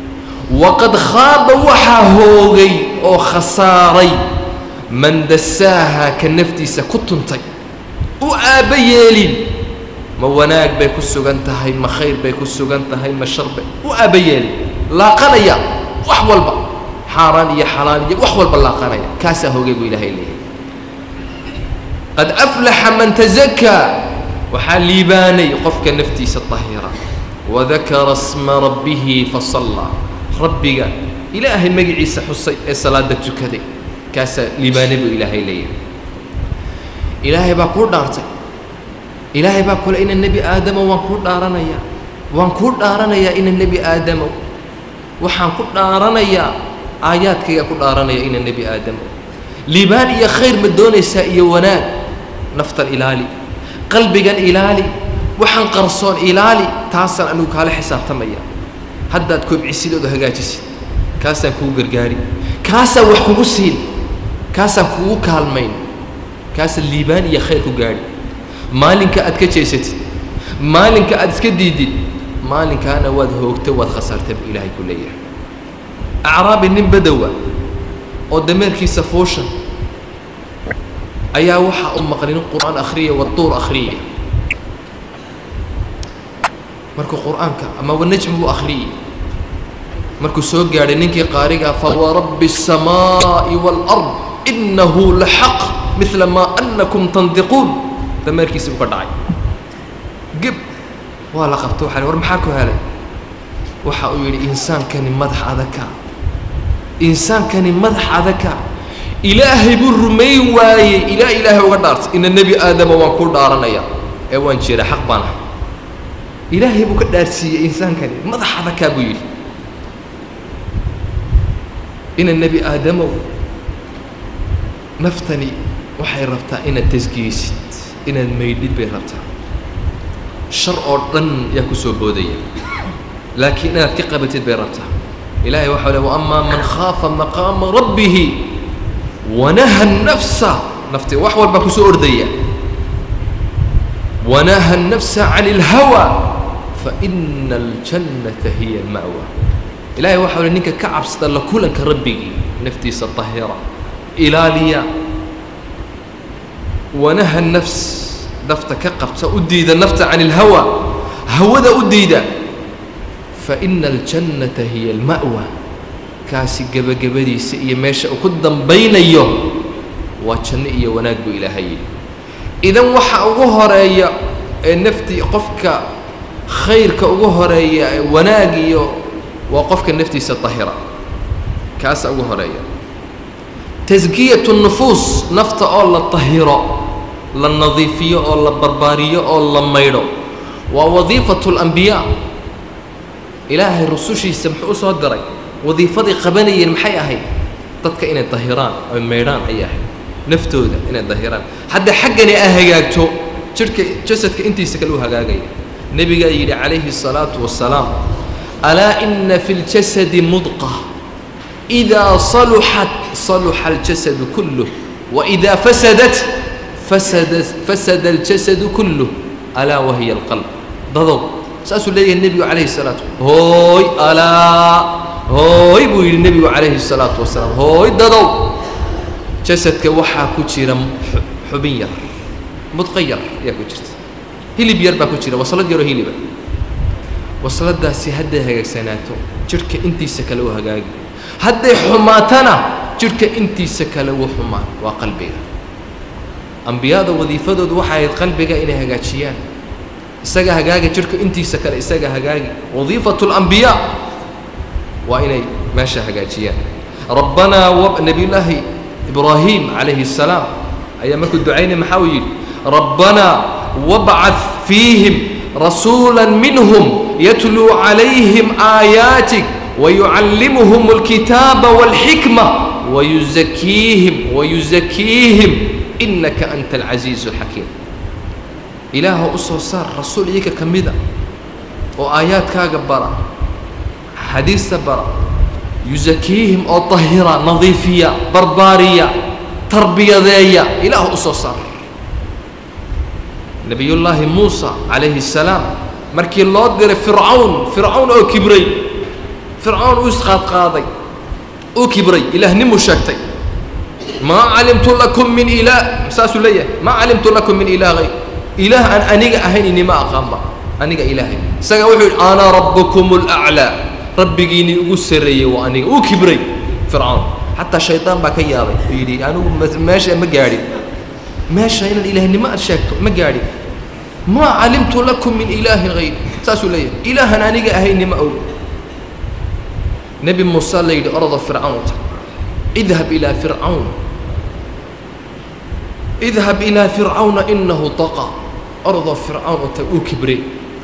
waqad khaaba waxaa hoogay oo khasaaray man dasaaha ka naftiisa ku tuntay u aabba yeelin ma wanaag bay ku sugan tahay ma khayr bay ku sugan tahay ma shar bay u aabba yeelin laaqanaya wax walba xaaraan iyo xalaal iyo wax walba laaqanaya kaasaa hoogay buu ilaahay leeyahay qad aflaxa man tazakaa waxaa liibaanay qofka naftiisa tahira wadakara sma rabbihi fasallaa rabbiga ilaahay magaciisa xusay ee salaada tukaday kaasaa liibaanay buu ilaahay leeyahay ilaahay baa kuu dhaartay ilaahay baa kule ina nebi aadamo waan kuu dhaaranayaa waan kuu dhaaranayaa ina nebi aadamo waxaan ku dhaaranayaa aayaadkayga ku dhaaranaya ina nebi aadamo liibaan iyo khayr ma doonaysaa iyo wanaag naftan ilaali qalbigan ilaali waxaan qarsoon ilaali taasaan anigu kaala xisaabtamaya haddaad kobcisid ood hagaajisid kaasaan kugu gargaari kaasaan wax kugu siin kaasaan kugu kaalmayn kaasaan liibaan iyo khayr ku gaadhi maalinka aad ka jeesatid maalinka aad iska diidid maalinkaana waad hoogtay waad khasaartay buu ilaahay ku leeyahay acraabi nin badowa oo dameerkiisa fuushan ayaa waxaa u maqlin qur'aan akhriya waduur akhriya markuu qur'aanka ama wanajmi buu akhriyey markuu soo gaadhay ninkii qaarigaa fawarabbi الsamaaءi wاlأrض inahu laxaq midla maa anakum tandiquun dameerkiisi buu ka dhacay geb waa la qabta waxa war maxaa ku helay waxa uu yidhi insaankani madax adaka insaankani madax adaka ilaahay buu rumayn waayey ilaa ilaahay uga dhaartay ina nebi aadama waan kuu dhaaranaya ee waan jira xaq baan ahay ilaahay buu ka dhaarsiiyey insaankani madax adakaa buu yidhi ina nebi aadamow naftani waxay rabtaa inaad tasgiyeysid inaad maydhid bay rabtaa shar oo dhan yaa ku soo boodaya laakiin inaad ka qabatid bay rabtaa ilaahay waxau le waama man khaafa maqaama rabbihi wanaha nafsa nafti wax walbaa kusoo ordaya wanaha الnafsa can اlhawa faina اljannata hiya اlma'wa ilahay waxau le ninka ka cabsada la kulanka rabbigii naftiisa طahira ilaaliya wanaha nafs nafta ka qabta u diida nafta can اlhawa hawada u diida faina اljannata hiya اlma'wa kaasi gebagabadiisa iyo meesha uu ku dambaynayo waa janno iyo wanaag buu ilaahay yidhi idan waxa ugu horeeya ee naftii qofka khayrka ugu horeeya ee wanaag iyo waa qofka naftiisa tahira kaasa ugu horeeya taskiyatu nufuus nafta oo la tahiro la nadiifiyo oo la barbaariyo oo la maydho waa wadiifatu اlambiyaa ilaahay rusushiisa muxuu u soo diray wadiifaday qabanayeen maxay ahayd dadka inay dahiraan oy maydhaan ayay ahayd naftooda inay dahiraan hadda xaggani a hagaagto jidhka jasadka intiisa kale u hagaagaya nebigaa yidhi calayhi الsalaatu wasalaam alaa ina fi اljasadi mudqa إidaa saluxat saluxa اljasadu kulluh waidaa fasadat fasada fasada اljasadu kulluh alaa wahiya اlqalb dadow saasuu leeyahay nebigu calayhi الsalaatu hooy alaa hooy buu yidhi nebigu calayhi الsalaatu wasalaam hooy dadow jasadka waxaa ku jira xubin yar mudqa yar ayaa ku jirta hilib yar baa ku jira waslad yaroo hiliba wasladaasi hadday hagaagsanaato jidhka intiisa kale u hagaagi hadday xumaatana jidhka intiisa kale wuu xumaan waa qalbiga ambiyada wadiifadoodu waxay ahayd qalbiga inay hagaajiyaan isaga hagaaga jidhka intiisa kale isaga hagaagi wadiifatu اlambiyaa waa inay meesha hagaajiyaan rabbanaa w nebiyullaahi ibraahim calayhi الsalaam ayaa markuu ducaynay maxaa uu yidhi rabbanaa wabcad fiihim rasuula minhum yatluu calayhim aayaatik wayucallimuhum اlkitaaba wاlxikma wayuzakiihim wayuzakiihim inaka anta alcasiizu اlxakiim ilaaha u soo saar rasuul iyaga ka mida oo aayaadkaaga bara xadiista bara yusakiihim oo tahira nadiifiya barbaariya tarbiyadeeya ilaah u soo saar nebiyullaahi muusa calayhi الsalaam markii loo diray fircawn fircawn oo kibray fircoon uu isqaadqaaday uu kibray ilaahnimu sheegtay maa calimtu lakum min ilaah saasuu leeyahay maa calimtu lakum min ilaah hayr ilaah aan aniga ahayn inima aqaanba aniga ilaahay isaga wuxuu yidhi ana rabbukum alaclaa rabbigiinii ugu sarreeyey waa aniga uu kibray fircoon xataa shaydaan baa ka yaabay uu yidhi anigu meesha ma gaadhin meesha inaad ilaahnimo aad sheegto ma gaadhin maa calimtu lakum min ilaahin hayr saasuu leeyahay ilaahan aniga ahaynima og nebi muuse la yidhi ordo fircawn ta idhab ilaa fircawn idhab ilaa fircawna inahu taqa ordo fircawn u tag uu kibrey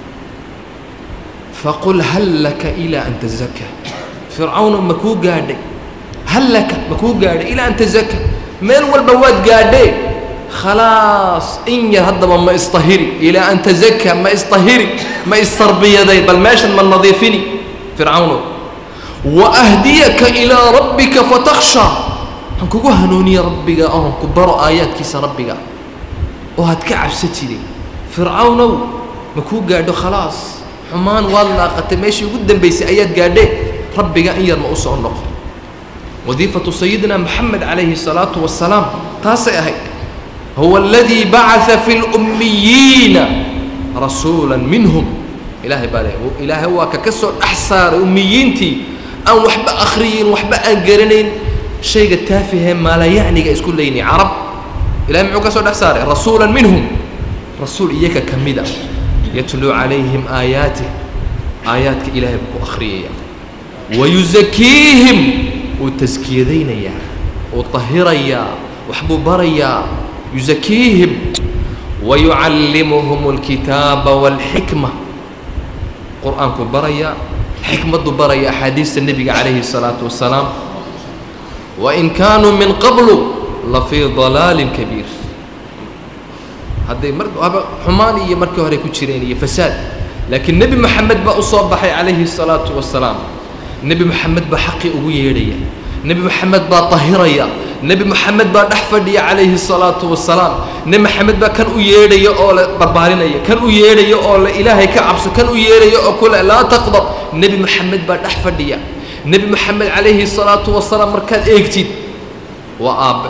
faqul hal laka ilaa an tazaka fircawna ma kuu gaadhay hal laka ma kuu gaadhay ilaa an tazaka meel walba waad gaadhee khalaas in yar haddaba ma istahiri ilaa an tazaka ma istahiri ma istarbiyaday bal meeshan ma nadiifini fircawno waahdiyaka ilaa rabbika fatakhsha waxaan kugu hanuuniye rabbiga oon ku baro aayaadkiisa rabbiga oo had ka cabsatide fircawnow ma kuu gaadho khalaas xumaan waad laaqatay meeshii ugu dambaysay ayaad gaadhee rabbiga in yar ma u soo noqo wadiifatu sayidina moxamed calayhi الsalaatu wasalaam taasay ahayd huwa aladii bacaa fi اlummiyiina rasuula minhum ilaahay baa le ilaahay waa ka ka soo dhex saaray ummiyiintii aan waxba akhriyin waxba aan garanayn shayga taafihee maalayacniga isku leynay carab ilahay muxuu ka soo dhex saaray rasuula minhum rasuul iyaga ka mida yatluu calayhim aayaatih aayaadka ilaahay buu ku akhriyaya wayusakiihim wuu taskiyadaynayaa wuu tahirayaa waxbuu barayaa yusakiihim wayucallimuhum alkitaaba waalxikma qur-aankuu barayaa xikmaddu baraya axaadiista nebiga calayhi الsalaatu wasalaam wain kaanuu min qablu lafii dalaalin kabiir hadday mar aba xumaan iyo markii hore ku jireen iyo fasaad laakiin nebi moxamed baa u soo baxay calayhi الsalaatu wasalaam nebi moxamed baa xaqii ugu yeedhaya nebi moxamed baa tahiraya nebi moxamed baa dhex fadhiya calayhi الsalaatu wasalaam nebi moxamed baa kan u yeedhaya oo le barbaarinaya kan u yeedhaya oo le ilaahay ka cabso kan u yeedhaya oo kule laa taqdab nebi moxamed baa dhex fadhiya nebi moxamed calayhi الsalaatu wasalaam markaad eegtid waa aabbe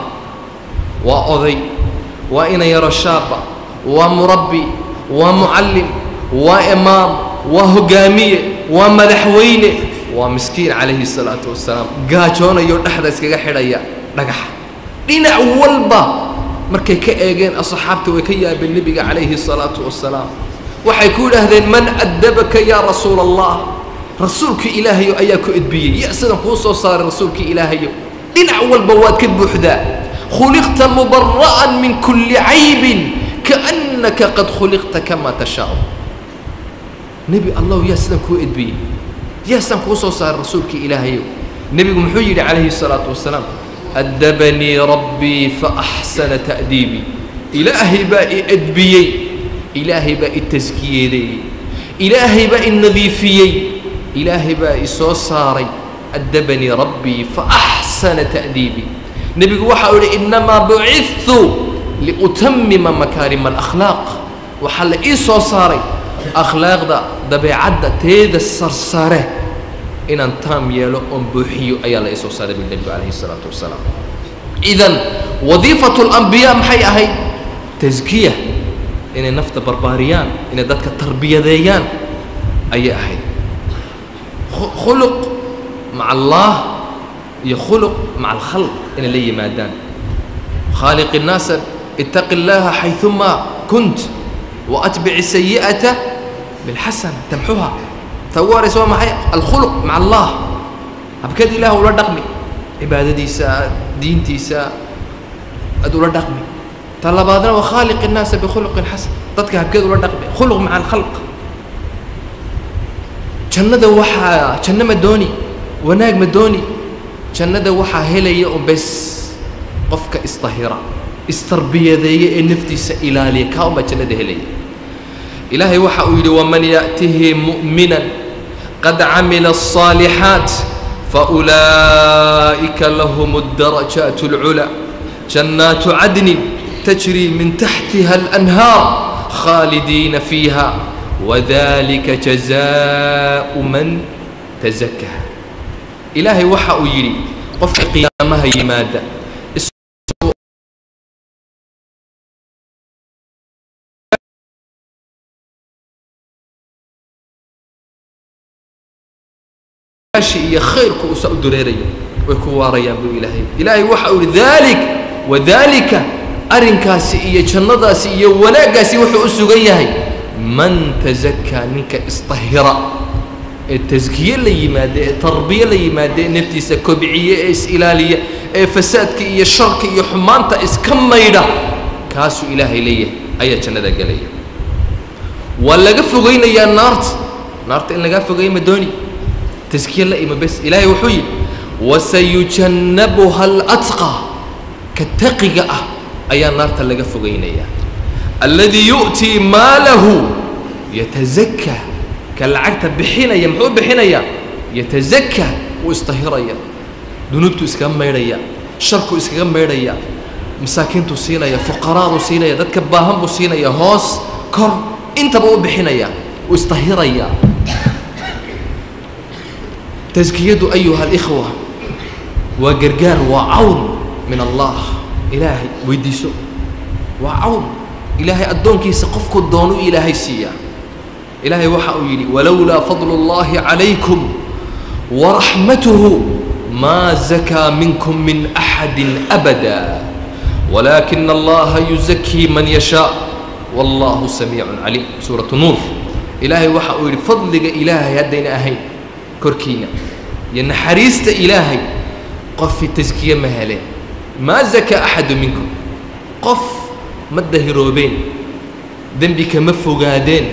waa oday waa ina yaro shaaba waa murabbi waa mucallim waa imaam waa hogaamiye waa madaxweyne waa miskiin calayhi الsalaatu wasalaam gaajoonayo dhexda iskaga xidhaya dhagaxa dhinac walba markay ka eegeen asxaabta way ka yaabeen nebiga calayhi الsalaatu wasalaam waxay ku idhaahdeen man addabaka yaa rasuula allah rasuulkii ilaahayo ayaa ku edbiyey ya sidan kuu soo saaray rasuulkii ilaahayo dhinac walba waad ka buuxdaa khuliqta mubara'an min kulli caybin kaannaka qad khuliqta kamaa tashaau nebi allahu yaa sidan kuu edbiyey yaa sidan kuu soo saaray rasuulkii ilaahayo nebigu muxuu yidhi calayhi الsalaatu wasalaam addabanii rabbii faaxsana ta'diibii ilaahay baa i edbiyey ilaahay baa i taskiyeedeeyey ilaahay baa i nadiifiyey ilaahay baa i soo saaray addabanii rabbii faaxsana ta'diibii nebigu waxa uu yidhi innamaa bucidtu liutamima makaarima alakhlaaq waxaa la ii soo saaray akhlaaqda dabeecadda teeda sarsare inaan taam yeelo oon buuxiyo ayaa la ii soo saaray bui nebigu calayhi الsalaatu wasalaam idan wadiifatu اlambiyaa maxay ahayd taskiya inay nafta barbaariyaan inay dadka tarbiyadeeyaan ayay ahayd khuluq maca allah iyo khuluq maca alkhalq inay la yimaadaan khaaliq الnaasa itaqi اllaha xayثuma kunt waatbici sayi'ata bilxasana tamxuha ta ugu horaysa waa maxay alkhuluq maca allah habkeed ilaah ula dhaqmi cibaadadiisa diintiisa aad ula dhaqmi ta labaadna waa khaaliq الnaasa bikhuluqin xasan dadka habkeed ula dhaqmi khuluq maca alkhalq jannada waxaa janno ma dooni wanaag ma dooni jannada waxaa helaya un bes qofka istahira istarbiyadeeya ee naftiisa ilaaliya kaa unbaa jannada helaya ilaahay waxa uu yidhi waman ya'tihi mu'minan qad camila الصaalixaat faulaa'ika lahum الdarajaat اlculaa jannaatu cadnin tajri min taxtiha اlanhaar khaalidiina fiiha wadalika jazaءu man tazakaa ilaahay waxa uu yidhi qofka qiyaamaha yimaada iyo khayrku uusa u dureerayo way ku waarayaan buu ilaahay ilaahay waxa uu yihi dalik wadalika arrinkaasi iyo jannadaasi iyo wanaaggaasi wuxuu u sugan yahay man tazakaa ninka isطahira ee taskiye la yimaada ee tarbiye la yimaada ee naftiisa kobciye ee is-ilaaliya ee fasaadka iyo sharka iyo xumaanta iska maydha kaasuu ilaahay leeyahay ayaa jannada gelaya waa laga fogaynayaa naarta naarta in lagaa fogaya ma dooni taskiye la ima bes ilaahay wuxuu yidhi wasayujannabuha alatqa ka taqiga ah ayaa naarta laga fogaynayaa alladii yu'tii maalahu yatazakaa ka lacagta bixinaya muxuu bixinayaa yatazakaa wuu istahiraya dunuubtuu iskaga maydhaya sharkuu iskaga maydhaya masaakiintuu siinaya fuqaraaduu siinaya dadka baahan buu siinaya hoos kor intaba u bixinaya wuu istahiraya taskiyadu ayuha alikhwa waa gargaar waa cawn min allah ilaahay weydiiso waa cawn ilaahay addoonkiisa qofku doonu ilaahay siiyaa ilaahay waxa uu yidhi walowlaa fadlu اllahi calaykum waraxmatuhu maa zakaa minkum min axadi abada walaakina allaha yuzakii man yashaa wallahu samiicun caliim suuratu nuur ilaahay waxa uu yidhi fadliga ilaahay haddayna ahayn korkiina iyo naxariista ilaahay qofi taskiye ma heleen maa zakaa axadu minkum qof ma dahiroobeen dembi kama fogaadeen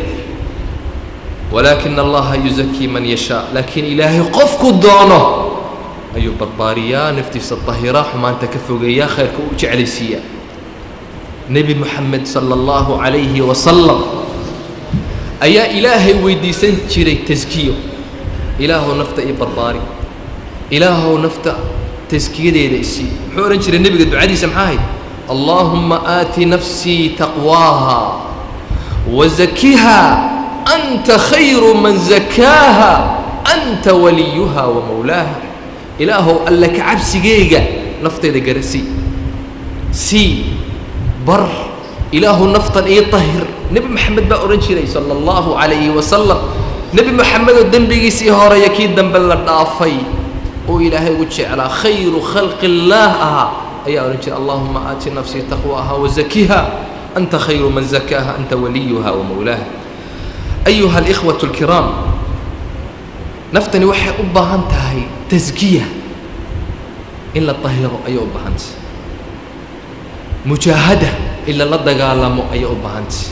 walaakina allaha yuzakii man yashaa laakiin ilaahay qofku doono ayuu barbaariyaa naftiisa dahiraa xumaanta ka fogeeyaa khayrka u jeclaysiiyaa nebi moxamed sala allahu calayhi wasalam ayaa ilaahay weydiisan jiray taskiyo ilaahow nafta ii barbaari ilaahow nafta taskiyadeeda isii muxuu odhan jiray nebiga ducadiisa maxaa ahayd allaahumma aati nafsii taqwaaha wazakiha anta khayru man zakaaha anta waliyuha wa mawlaaha ilaahow alle ka cabsigeyga naftayda garasii sii bar ilaahu naftan ii tahir nebi moxamed baa odhan jiray sala allahu calayhi wasalam nebi moxamedoo dembigiisii horeeya kii dambe la dhaafay oo ilaahay ugu jeclaa khayru khalqi illaah ahaa ayaa odhan jiray allahuma aati nafsii taqwaaha wazakiha anta khayru man zakaaha anta waliyuha wa mawlaaha ayuha alikhwatu alkiraam naftani waxay u baahan tahay taskiya in la tahiro ayay u baahantay mujaahada in lala dagaalamo ayay u baahantay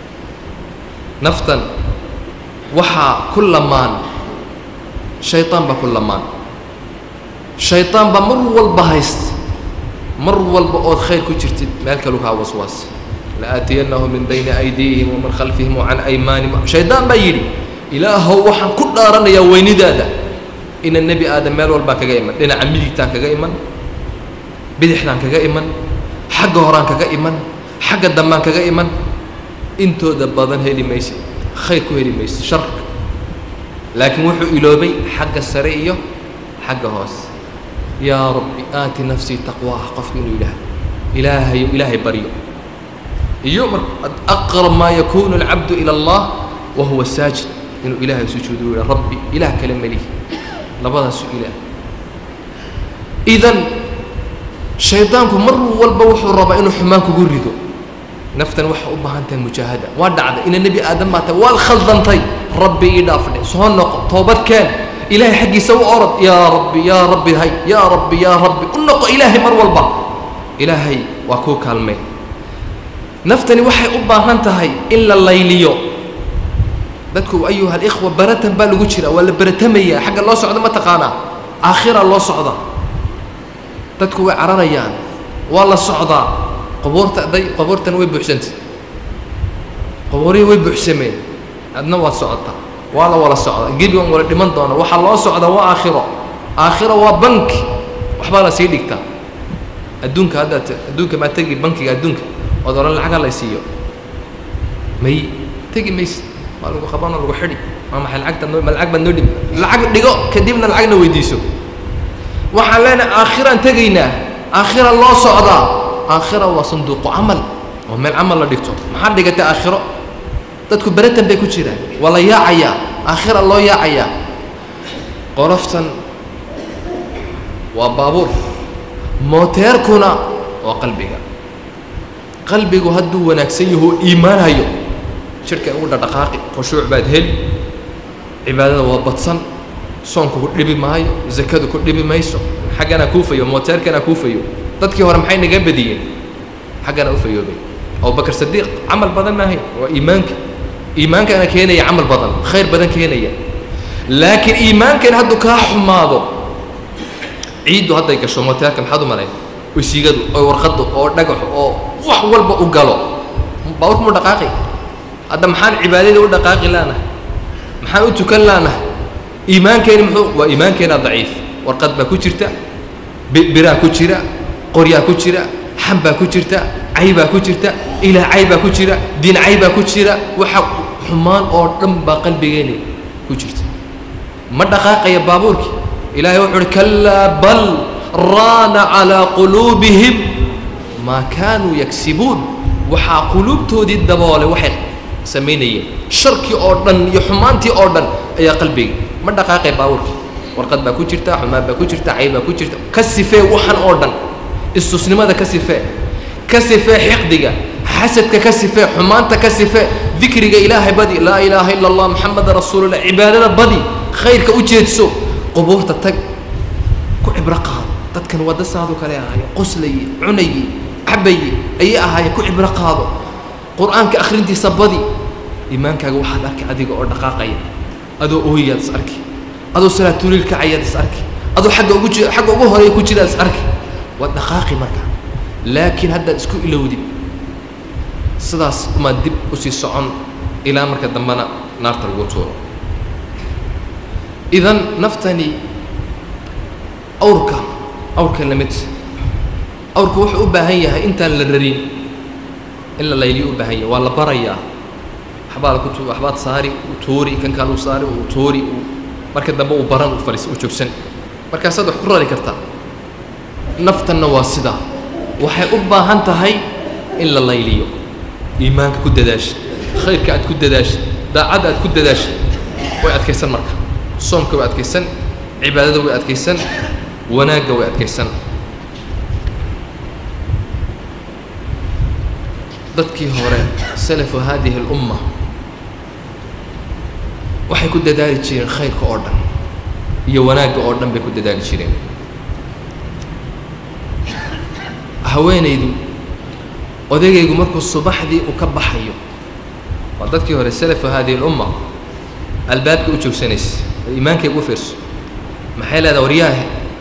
naftan waxaa ku lamaan shayطaan baa ku lamaan shayطaan baa mar walba haysta mar walba ood khayr ku jirtid meel kalu kaa waswaas laaatiyannahum min bayni aydiihim wamin khalfihim wacan aymaanihim shaydaan baa yidhi ilaahow waxaan ku dhaaranayaa weynidaada ina nebi aadam meel walbaa kaga iman dhinaca midigtaan kaga iman bidixdaan kaga iman xagga horaan kaga iman xagga dambaan kaga iman intooda badan heli maysid khayr ku heli maysid sharka laakiin wuxuu iloobay xagga sare iyo xagga hoose yaa rabbi aati nafsii taqwaaha qofku inuu yidhaahdo ilaahayo ilaahay baryo iyo marka aqrab maa yakunu alcabdu ila allah wa huwa saajid inuu ilaahay sujuudo u yidhaha rabbi ilaah kale melihi labadaasu ilaah idan shaydaanku mar walba wuxuu rabaa inuu xumaan kugu rido naftan waxay u baahan tahay mujaahada waa dhacday ina nebi aadam baa tahay waad khaldantay rabbi ii dhaafdhe soo noqo toobad keen ilaahay xaggiisa u orod yaa rabbi yaa rabbi hay yaa rabbi yaa rabbi u noqo ilaahay mar walba ilaahay waa kuu kaalmay naftani waxay u baahan tahay in la layliyo dadku ayuha alikhwa baratan baa lagu jira waa la baratamaya xagga loo socdo ma taqaanaa aakhira loo socda dadku way cararayaan waa la socdaa qabuurta day qabuurtana way buuxsantay qabuurihii way buuxsameen adna waad socotaa waa la wala socdaa gebigan wala dhiman doona waxaa loo socdaa waa aakhiro aakhiro waa banki waxbaa la sii dhigtaa adduunka haddaad adduunka maa tegi bankiga adduunka ood odhan lacaga lay siiyo may tegi maysid waa lagu qabanoo lagu xidhi waa maxay lacagta noo ma lacag baad noo dhib lacag dhigo kadibna lacagna weydiiso waxaan leenahay aakhiraan tegaynaa aakhira loo socdaa aakhira waa sanduuqu camal oo meel camal la dhigto maxaad dhigatay aakhiro dadku beratan bay ku jiraan waa la yaacayaa aakhira loo yaacayaa qoloftan waa baabuur mooteerkuna waa qalbiga qalbigu hadduu wanaagsan yaho iimaan hayo jidhka ugu dhadhaqaaqi khushuuc baad heli cibaadada waa badsan soonku ku dhibi maayo zakadu ku dhibi mayso xaggana kuufayo mooteerkana kuufayo dadkii hore maxay naga badiyeen xaggana u fayoobay abubakar sadiiq camal badan maahay waa iimaanka iimaankana keenaya camal badan khayr badan keenaya laakiin iimaankan hadduu kaa xumaado ciiddu hadday gasho mooteerka maxaad u malayn wesiigadu oo warqaddu oo dhagaxu oo wax walba u galo baaburka mu dhaqaaqi hadda maxaan cibaadadii u dhaqaaqi laanahay maxaan u tukan laanahay iimaankeeni muxuu waa iimaankeena daciif warqad baa ku jirta biraa ku jira qoryaa ku jira xam baa ku jirta cay baa ku jirta ilaah cay baa ku jira diin cay baa ku jira waxa xumaan oo dhan baa qalbigeeni ku jirta ma dhaqaaqaya baabuurkii ilaahay wuxuu uhi kalaa bal raana calaa quluubihim maa kaanuu yagsibuun waxaa quluubtoodii daboolay waxay samaynayeen sharkii oo dhan iyo xumaantii oo dhan ayaa qalbiga ma dhaqaaqay baabuurkii warqad baa ku jirta xumaan baa ku jirta cay baa ku jirta ka sifee waxan oo dhan istusnimada ka sifee ka sifee xiqdiga xasadka ka sifee xumaanta ka sifee dikriga ilaahay badi laa ilaaha ila allah maxameda rasuulullah cibaadada badi khayrka u jeedso qubuurta tag ku cibro qaado dadkan wadda saadu kale ahaye qoslaye cunaye cabaye ayay ahaayeen ku cibro qaado qur-aanka akhrintiisa badi iimaankaaga waxaad arki adiga oo dhaqaaqaya adoo ooyaad is arki adoo salaatuliil kacayaad is arki adoo agga ugu ji xagga ugu horeeya ku jiraad is arki waad dhaqaaqi marka laakiin haddaad isku ilowdid sidaas umaad dib usii socon ilaa marka dambena naarta lagu tuuro idan naftani awrka awrka lamid awrka wuxuu u baahan yahay intaan la rarin in la layliyo u baahan yahay waa la barayaa waxbaad ku waxbaad saari uu tuuri kan kale uu saari uu tuuri uu marka dambe uu baran uu fadhiis uu joogsan markaasaad wax ku rari kartaa naftanna waa sidaa waxay u baahan tahay in la layliyo iimaanka ku dadaasha khayrka aad ku dadaasha daacadda aad ku dadaasha way adkaysan marka soomka way adkaysan cibaadada way adkaysan wanaagga way adkaysan dadkii hore salafu haadihi اlumma waxay ku dadaali jireen khayrka oo dhan iyo wanaagga oo dhan bay ku dadaali jireen haweenaydu odagaygu markuu subaxdii uu ka baxayo waa dadkii hore salafu haadihi اlumma albaabka u joogsanaysa iimaankayga u fiirso maxay leedaha waryaahe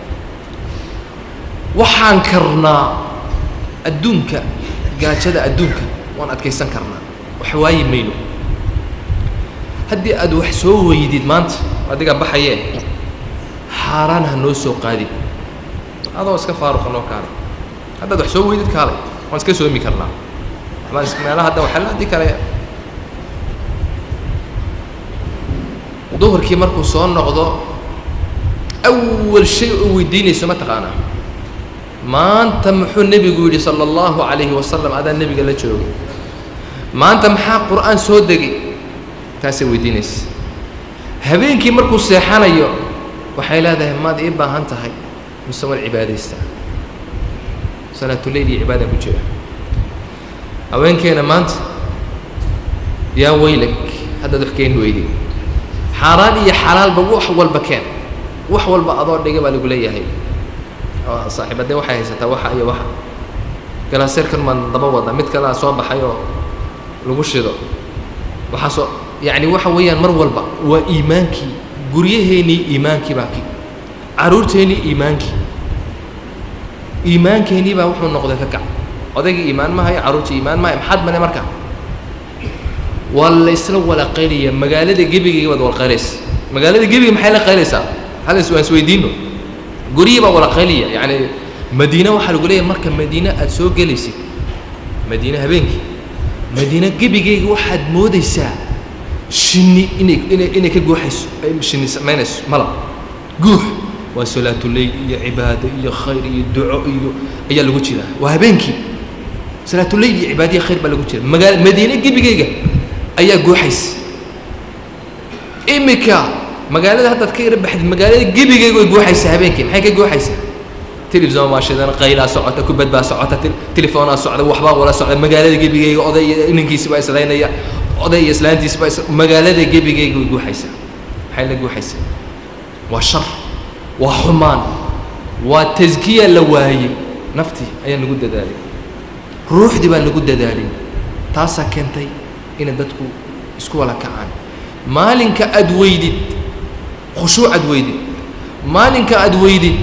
waxaan karnaa adduunka gaajada adduunka waan adkaysan karnaa wax waayi mayno haddii aad wax soo weydid maanta adigaa baxayee xaaraan ha noo soo qaadin adoo iska faaruqa noo kaalay haddaad wax soo weydid kaalay waan iska soomi karnaa waxbaan is meelaha hadda waxaa la haddi kale duhurkii markuu soo noqdo awal shay oo weydiinayso ma taqaanaa maanta muxuu nebigu yidhi sala allahu calayhi wasalam adaa nebiga la joogay maanta maxaa qur'aan soo degay taasay weydiinaysa habeenkii markuu seexanayo waxay leedahay maad ii baahan tahay mise waan cibaadaystaa salaatuleyl iyo cibaadaan ku jira haweenkeena maanta yaa weylag haddaad wax keeni weyday xaaraan iyo xalaalba wax walba keen wax walba adoo dhiga baa lagu leeyahay saaxiibadee waxay haysataa waxa iyo waxa galaaseerkan maan daba wada mid kalea soo baxay oo lagu shido waxaasoo yacni waxa weeyaan mar walba waa iimaankii guryaheennii iimaankii baa ki carruurteennii iimaankii iimaankeenii baa wuxuu noqday ka kac odaygii iimaan ma hayo carruurtii iimaan ma hayo maxaad mane marka waa la isla wala qaylaya magaalada gebigayga baad wala qaylaysa magaalada gebiga maxay la qaylaysaa hal is waan isweydiino guryihii baa wala qaylaya yacni madiine waxaa lagu leeyahay marka madiine aada soo gelaysid madiine habeenkii madiine gebigayga waxaad moodaysaa shinni inay inay inay ka guuxayso ay shinni samaynayso malab guux waa salaatuleyl iyo cibaado iyo khayr iyo duco iyo ayaa lagu jiraa waa habeenkii salaatuleyl iyo cibaado iyo khayr baa lagu jira magaa madiine gebigeyga ayaa guuxaysa imika magaalada haddaad ka yara baxdid magaalada gebigeyga way guuxaysaa habeenkii maxay ka guuxaysaa telefison baa shidan qaylaa socota kubad baa socota telefoonaa socda waxbaa wala socda magaalada gebigeyga oday iyo inankiisi baa islaynaya oday iyo islaantiisi baa magaalada gebigeyga way guuxaysaa maxay la guuxaysaa waa shar waa xumaan waa taskiya la waayey naftii ayaan lagu dadaalay ruuxdii baan lagu dadaalin taasaa keentay inay dadku isku wala kacaan maalinka aad weydid khushuuc aad weydid maalinka aad weydid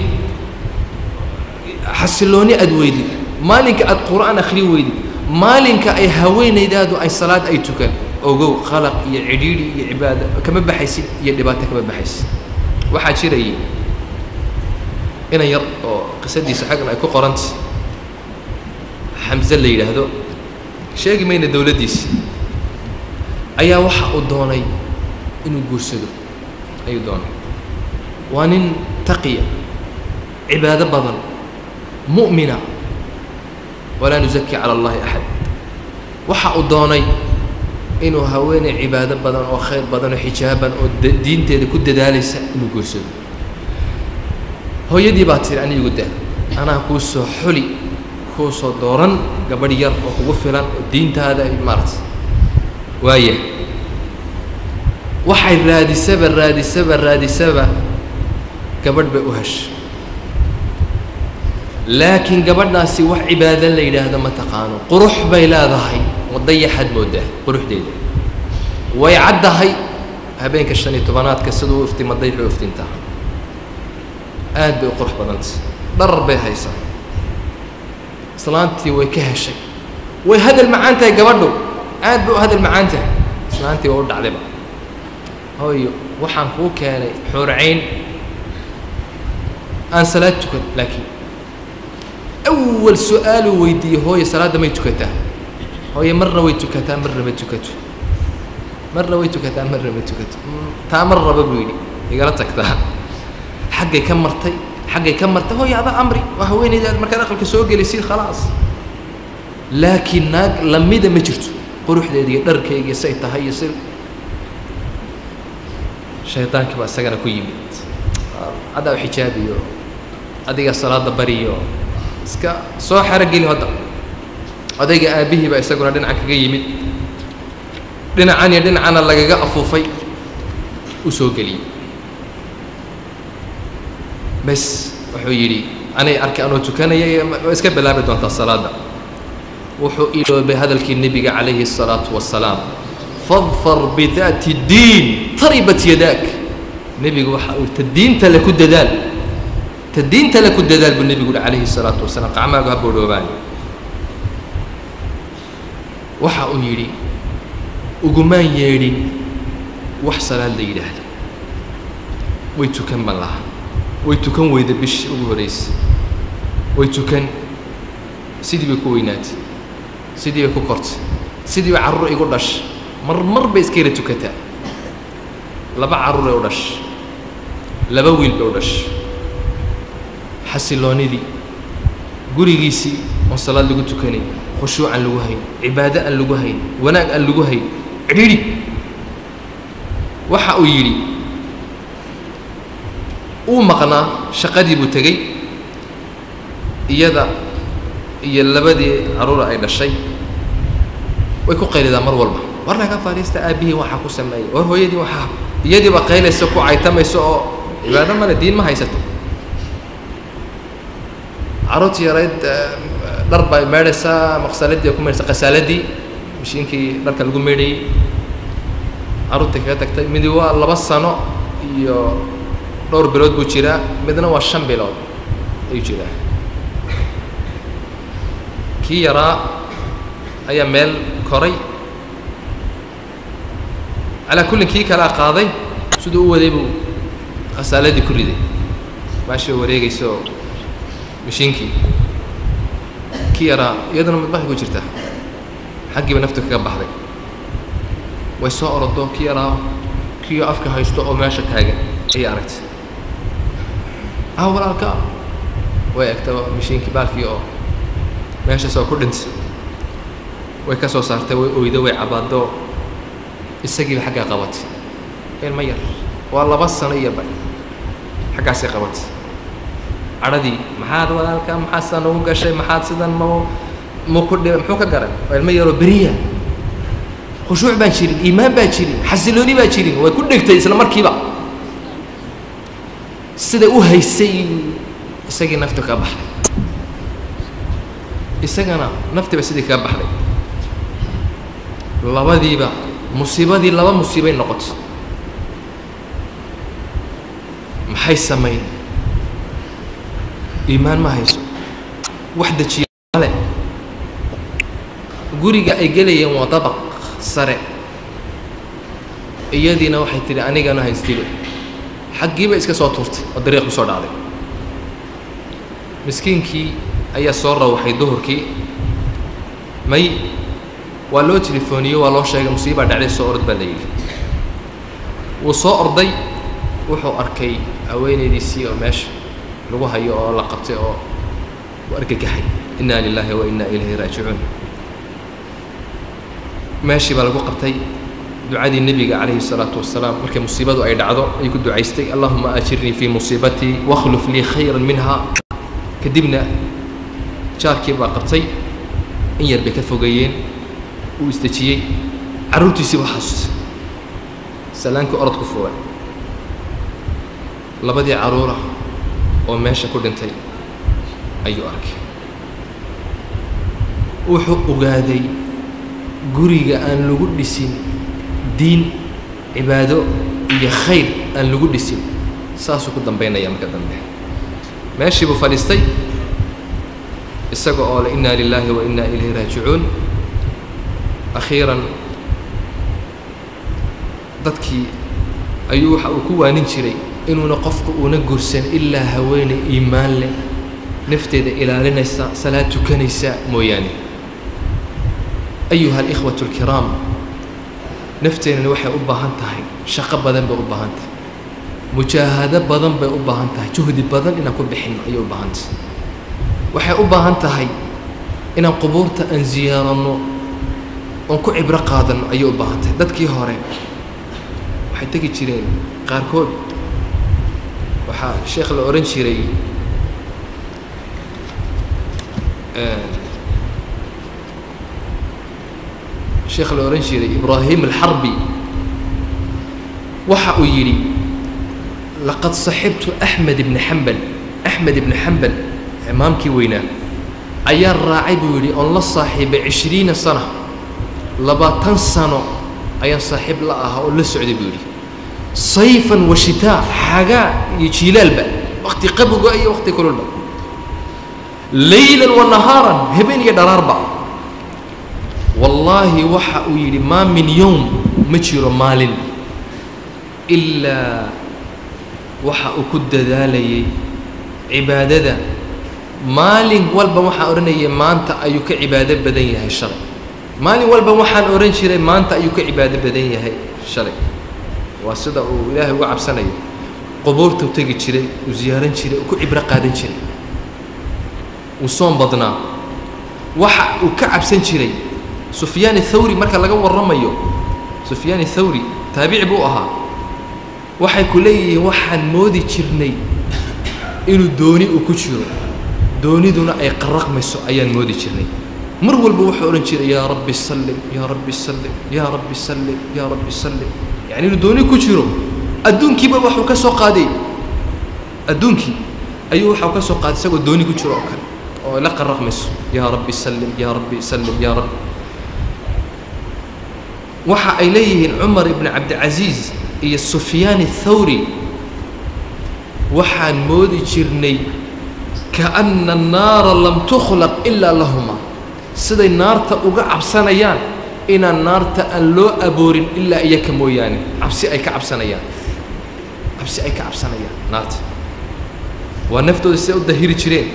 xasilooni aad weydid maalinka aad qur'aan akhri weydid maalinka ay haweenaydaadu ay salaad ay tukan ogow qalaq iyo cidhiidhi iyo cibaado kama baxaysid iyo dhibaato kama baxaysid waxaa jirayay inan yar oo qisadiisa xaggan ay ku qorantay xamse la yidhaahdo sheegi mayna dowladdiisi ayaa waxa uu doonay inuu guursado ayuu doonay waa nin taqiya cibaado badan mu'mina walaa nusaki cala allahi axad waxa uu doonay inuu haweeney cibaado badan oo khayr badan oo xijaaban oo diinteeda ku dadaalaysa inuu guursado hooyadii baa tiri anigu daa anaa kuu soo xuli kuu soo dooran gabadh yar oo kugu filan oo diintaada ay maarata waaya waxay raadisaba raadisaba raadisaba gabadh bay u heshay laakiin gabadhaasi wax cibaado la yidhaahdo ma taqaano qurux bay leedahay wadayaxaad moodaa quruxdeeda way caddahay habeenka shan iyo tobanaadka siduu u iftima dayxu u iftintaa aad bay u qurux badantay dharar bay haysaa islaantii way ka heshay way hadal macaan tahay gabadhu aad bay u hadal macaan tahay islaantii waa u dhacdayba hooyo waxaan kuu keenay xuurcayn aan salaad tukan laakiin awal su-aaluu weydiiyey hooye salaadda may tukataa hooye marna way tukataa marna ma tukato marna way tukataa marna ma tukato taa mar raba buu yidhi igala tagtaa xaggay ka martay xaggay ka martay hooye adaa amri waa haweenaydaad markaad aqalka soo gelaysid khalaas laakiin naag lamida ma jirto quruxdeeda iyo dharkayga iyo say tahay iyo si shaydaankii baa isagana ku yimid haddaa u xijaabiyo adiga salaada bariyo iska soo xero geli hadda odayga aabbihii baa isaguna dhinacan kaga yimid dhinacan iyo dhinacana lagaga afuufay u soo geliyey bes wuxuu yidhi anay arkay anoo tukanaya waa iska bilaabi doontaa salaadda wuxuu iloobay hadalkii nebiga calayhi الsalaatu wasalaam fadfar bidaati diin taribat yadaak nebigu waxa uu ta diinta le ku dadaal ta diinta le ku dadaal buu nebigu uhi calayhi الsalaatu wasalaam qacmaagu ha boodhoobaan waxa uu yidhi ugumaan yeedhin wax salaad la yidhaahdo way tukan ban lahaa way tukan weyda bishii ugu horraysay way tukan sidii bay ku weynaatay sidii bay ku kortay sidii bay carruur igu dhashay mar mar bay iska yara tukataa laba carruuray u dhashay laba wiil bay u dhashay xasiloonidii gurigiisii oo salaad lagu tukanay khushuuc aan lagu hayn cibaado aan lagu hayn wanaag aan lagu hayn cidhiidhi waxa uu yidhi uu maqnaa shaqadii buu tegey iyada iyo labadii carruura ay dhashay way ku qaylidaa mar walba war laga fadhiista aabbihii waxaa ku sameeyey war hooyadii waxaa iyadiiba qaylaysa ku caytamaysa oo cibaado male diin ma haysato carruurtii yarayd dhar bay meedhaysaa maqsaladii ay ku meedhaysaa qasaaladii mashiinkii dharka lagu meedhayey carruurtii kaga tagtay midi waa laba sano iyo dhowr bilood buu jiraa midna waa shan bilood ayuu jiraa kii yaraa ayaa meel koray calaa kullin kii kalea qaaday siduu u waday buu khasaaladii ku riday maashii wareegaysa oo mashiinkii kii yaraa iyaduna madbaxay ku jirtaa xaggiiba naftu kaga baxday way soo orodo kii yaraa kiio afka haysto oo meesha taagan ayay aragtay ah walaalka way egtaba mashiinkii baalkii oo meeshaas oo ku dhintay way ka soo saartay way oydo way cabaado isagiiba xaggaa qabatay ilma yar waa laba sano iyo ba xaggaasay qabatay cadhadii maxaad walaalka maxaad sidan ugu gashay maxaad sidan ma ma ku dhiba muxuu ka garan waa ilmo yaroo beriya khushuuc baan jirin iimaan baa jirin xasilooni baa jirin way ku dhegtay isla markiiba siday u haysay isagii naftu ka baxday isagana naftiiba sidii kaga baxday labadiiba musiibadii laba musiibay noqotay maxay samayn iimaan ma hayso wax dejiya male guriga ay gelayeen waa dabaq sare iyadiina waxay tidhi anigana haystiba xaggiiba iska soo tuurtay oo dariiq kusoo dhacday miskiinkii ayaa soo rawaxay duhurkii may waa loo telefooniyey waa loo sheegay musiibaa dhacday soo orod baa la yidhi wuu soo orday wuxuu arkay haweenaydiisii oo meesha lagu hayo oo la qabtay oo u argagaxay inna lilaahi wa inna ilayhi raajicuun meeshii baa lagu qabtay ducadii nebiga calayhi الsalaatu wasalaam markay musiibadu ay dhacdo ayuu ku ducaystay allahuma ajirnii fii musiibatii wakhluf lii khayra minha kadibna jaarkii baa qabtay in yar bay ka fogeeyeen uu isdejiyey carruurtiisii baa xasuustay salaankii orod ku fugan labadii carruura oo meesha ku dhintay ayuu arkay wuxuu ogaaday guriga aan lagu dhisin diin cibaado iyo khayr aan lagu dhisin saasuu ku dambaynaya marka dambe meeshii buu fadhiistay isaga oo le inna lilaahi wa inna ilayhi raajicuun akhiiran dadkii ayuu waxa uu ku waanin jiray inuuna qofku uuna gursan ilaa haweeney iimaan leh nafteeda ilaalinaysa salaad tukanaysa mooyaane ayuha alikhwatu alkiraam nafteennani waxay u baahan tahay shaqo badan bay u baahan tahay mujaahado badan bay u baahan tahay juhdi badan inaan ku bixinno ayay u baahan tahay waxay u baahan tahay inaan qubuurta aan ziyaaranno oon ku cibro qaadanno ayay u baahan tahay dadkii hore waxay tegi jireen qaarkood waxaa sheekh la odhan jiray sheekh la odhan jiray ibraahim alxarbi waxa uu yidhi laqad saxibtu axmed ibni xambal axmed ibni xambal imaamkii weynaa ayaa raacay buu yidhi oon la saaxiibay cishriina sana labaatan sano ayaan saaxiib la ahaa oo la socday buu yidhi sayfan wa shitaa xagaa iyo jiilaalba wakti qaboga iyo wakti kululba laylan wa nahaaran habeen iyo dharaarba wallaahi waxa uu yidhi maa min yowm ma jiro maalin ilaa waxa uu ku dadaalayay cibaadada maalin walba waxaan odhanayay maanta ayuu ka cibaado badan yahay shalay maalin walba waxaan odhan jiray maanta ayuu ka cibaado badan yahay shalay waa sida uu ilaahay uga cabsanayo qubuurtuu tegi jiray uu ziyaaran jiray uu ku cibro qaadan jiray uu soon badnaa waxa uu ka cabsan jiray sufyaan athawri marka laga warramayo sufyaan athawri taabici buu ahaa waxay ku leeyihiin waxaan moodi jirnay inuu dooni uu ku jiro dooniduna ay qaraqmayso ayaan moodi jirnay mar walba wuxuu odhan jiray yaa rabbi sallim yaa rabbi sallim yaa rabbi sallim yaa rabbi sallim yacni inuu dooni ku jiro adduunkiiba waxuu ka soo qaaday adduunkii ayuu waxau ka soo qaaday isagoo dooni ku jiro oo kale oo la qaraqmayso yaa rabbi sallim yaa rabbi sallim yaa rabbi waxa ay leeyihiin cumar ibni cabdicasiis iyo sufyaan athawri waxaan moodi jirnay kaana annaara lam tukhlaq ilaa lahuma siday naarta uga cabsanayaan inaan naarta aan loo aboorin ilaa iyaka mooyaane cabsi ay ka cabsanayaan cabsi ay ka cabsanayaan naarta waa naftooda siday u dahiri jireen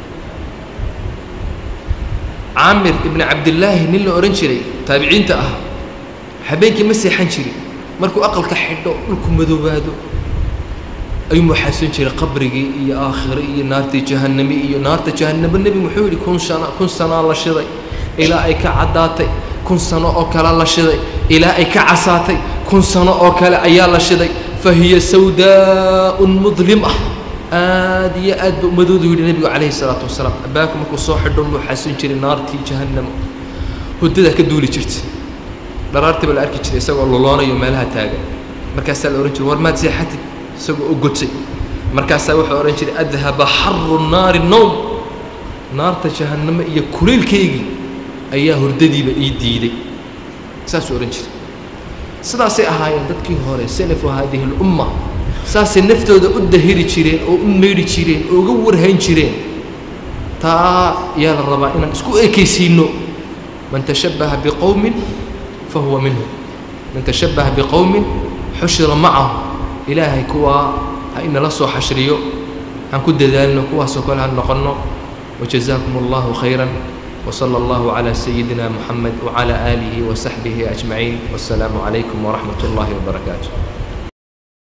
caamir ibni cabdillaahi nin la odhan jiray taabiciinta ah habeenkii ma seexan jirin markuu aqalka xidho dhulku madoobaado ayuu muxasan jiray qabrigii iyo aakhire iyo naartii jahannami iyo naarta jahannamo nebi muxuu yidhi kun sana kun sanaa la shiday ilaa ay ka caddaatay kun sano oo kale la shiday ilaa ay ka casaatay kun sano oo kale ayaa la shiday fa hiya sawdaa'un mudlim ah aad iyo aad ba ummadoodu yidhi nebigu calayhi salaatu wasalaam abbaanku markuu soo xidho muxasan jiray naartii jahannamo huddadaa ka duuli jirta dharaartii baa la arki jiray isagoo luloonayo meelaha taagan markaasaa la odhan jiray war maad seexatid isagoo u gotay markaasaa wuxuu odhan jiray adhaba xaru naari nowm naarta jahannamo iyo kulaylkaygii ayaa hurdadiiba ii diiday saasuu odhan jiray sidaasay ahaayeen dadkii hore salafu haadihi lumma saasay naftooda u dahiri jireen oo u meydhi jireen oo uga warhayn jireen taa yaa la rabaa inaan isku ekaysiinno man tashabbaha biqowmin fahuwa minhu man tashabbaha biqowmin xushira macahu ilaahay kuwaa ha inala soo xashriyo aan ku dadaalno kuwaasoo kale ha noqonno wajazaakum allahu khayran وصلى الله على سيدنا محمد وعلى آله وصحبه أجمعين والسلام عليكم ورحمة الله وبركاته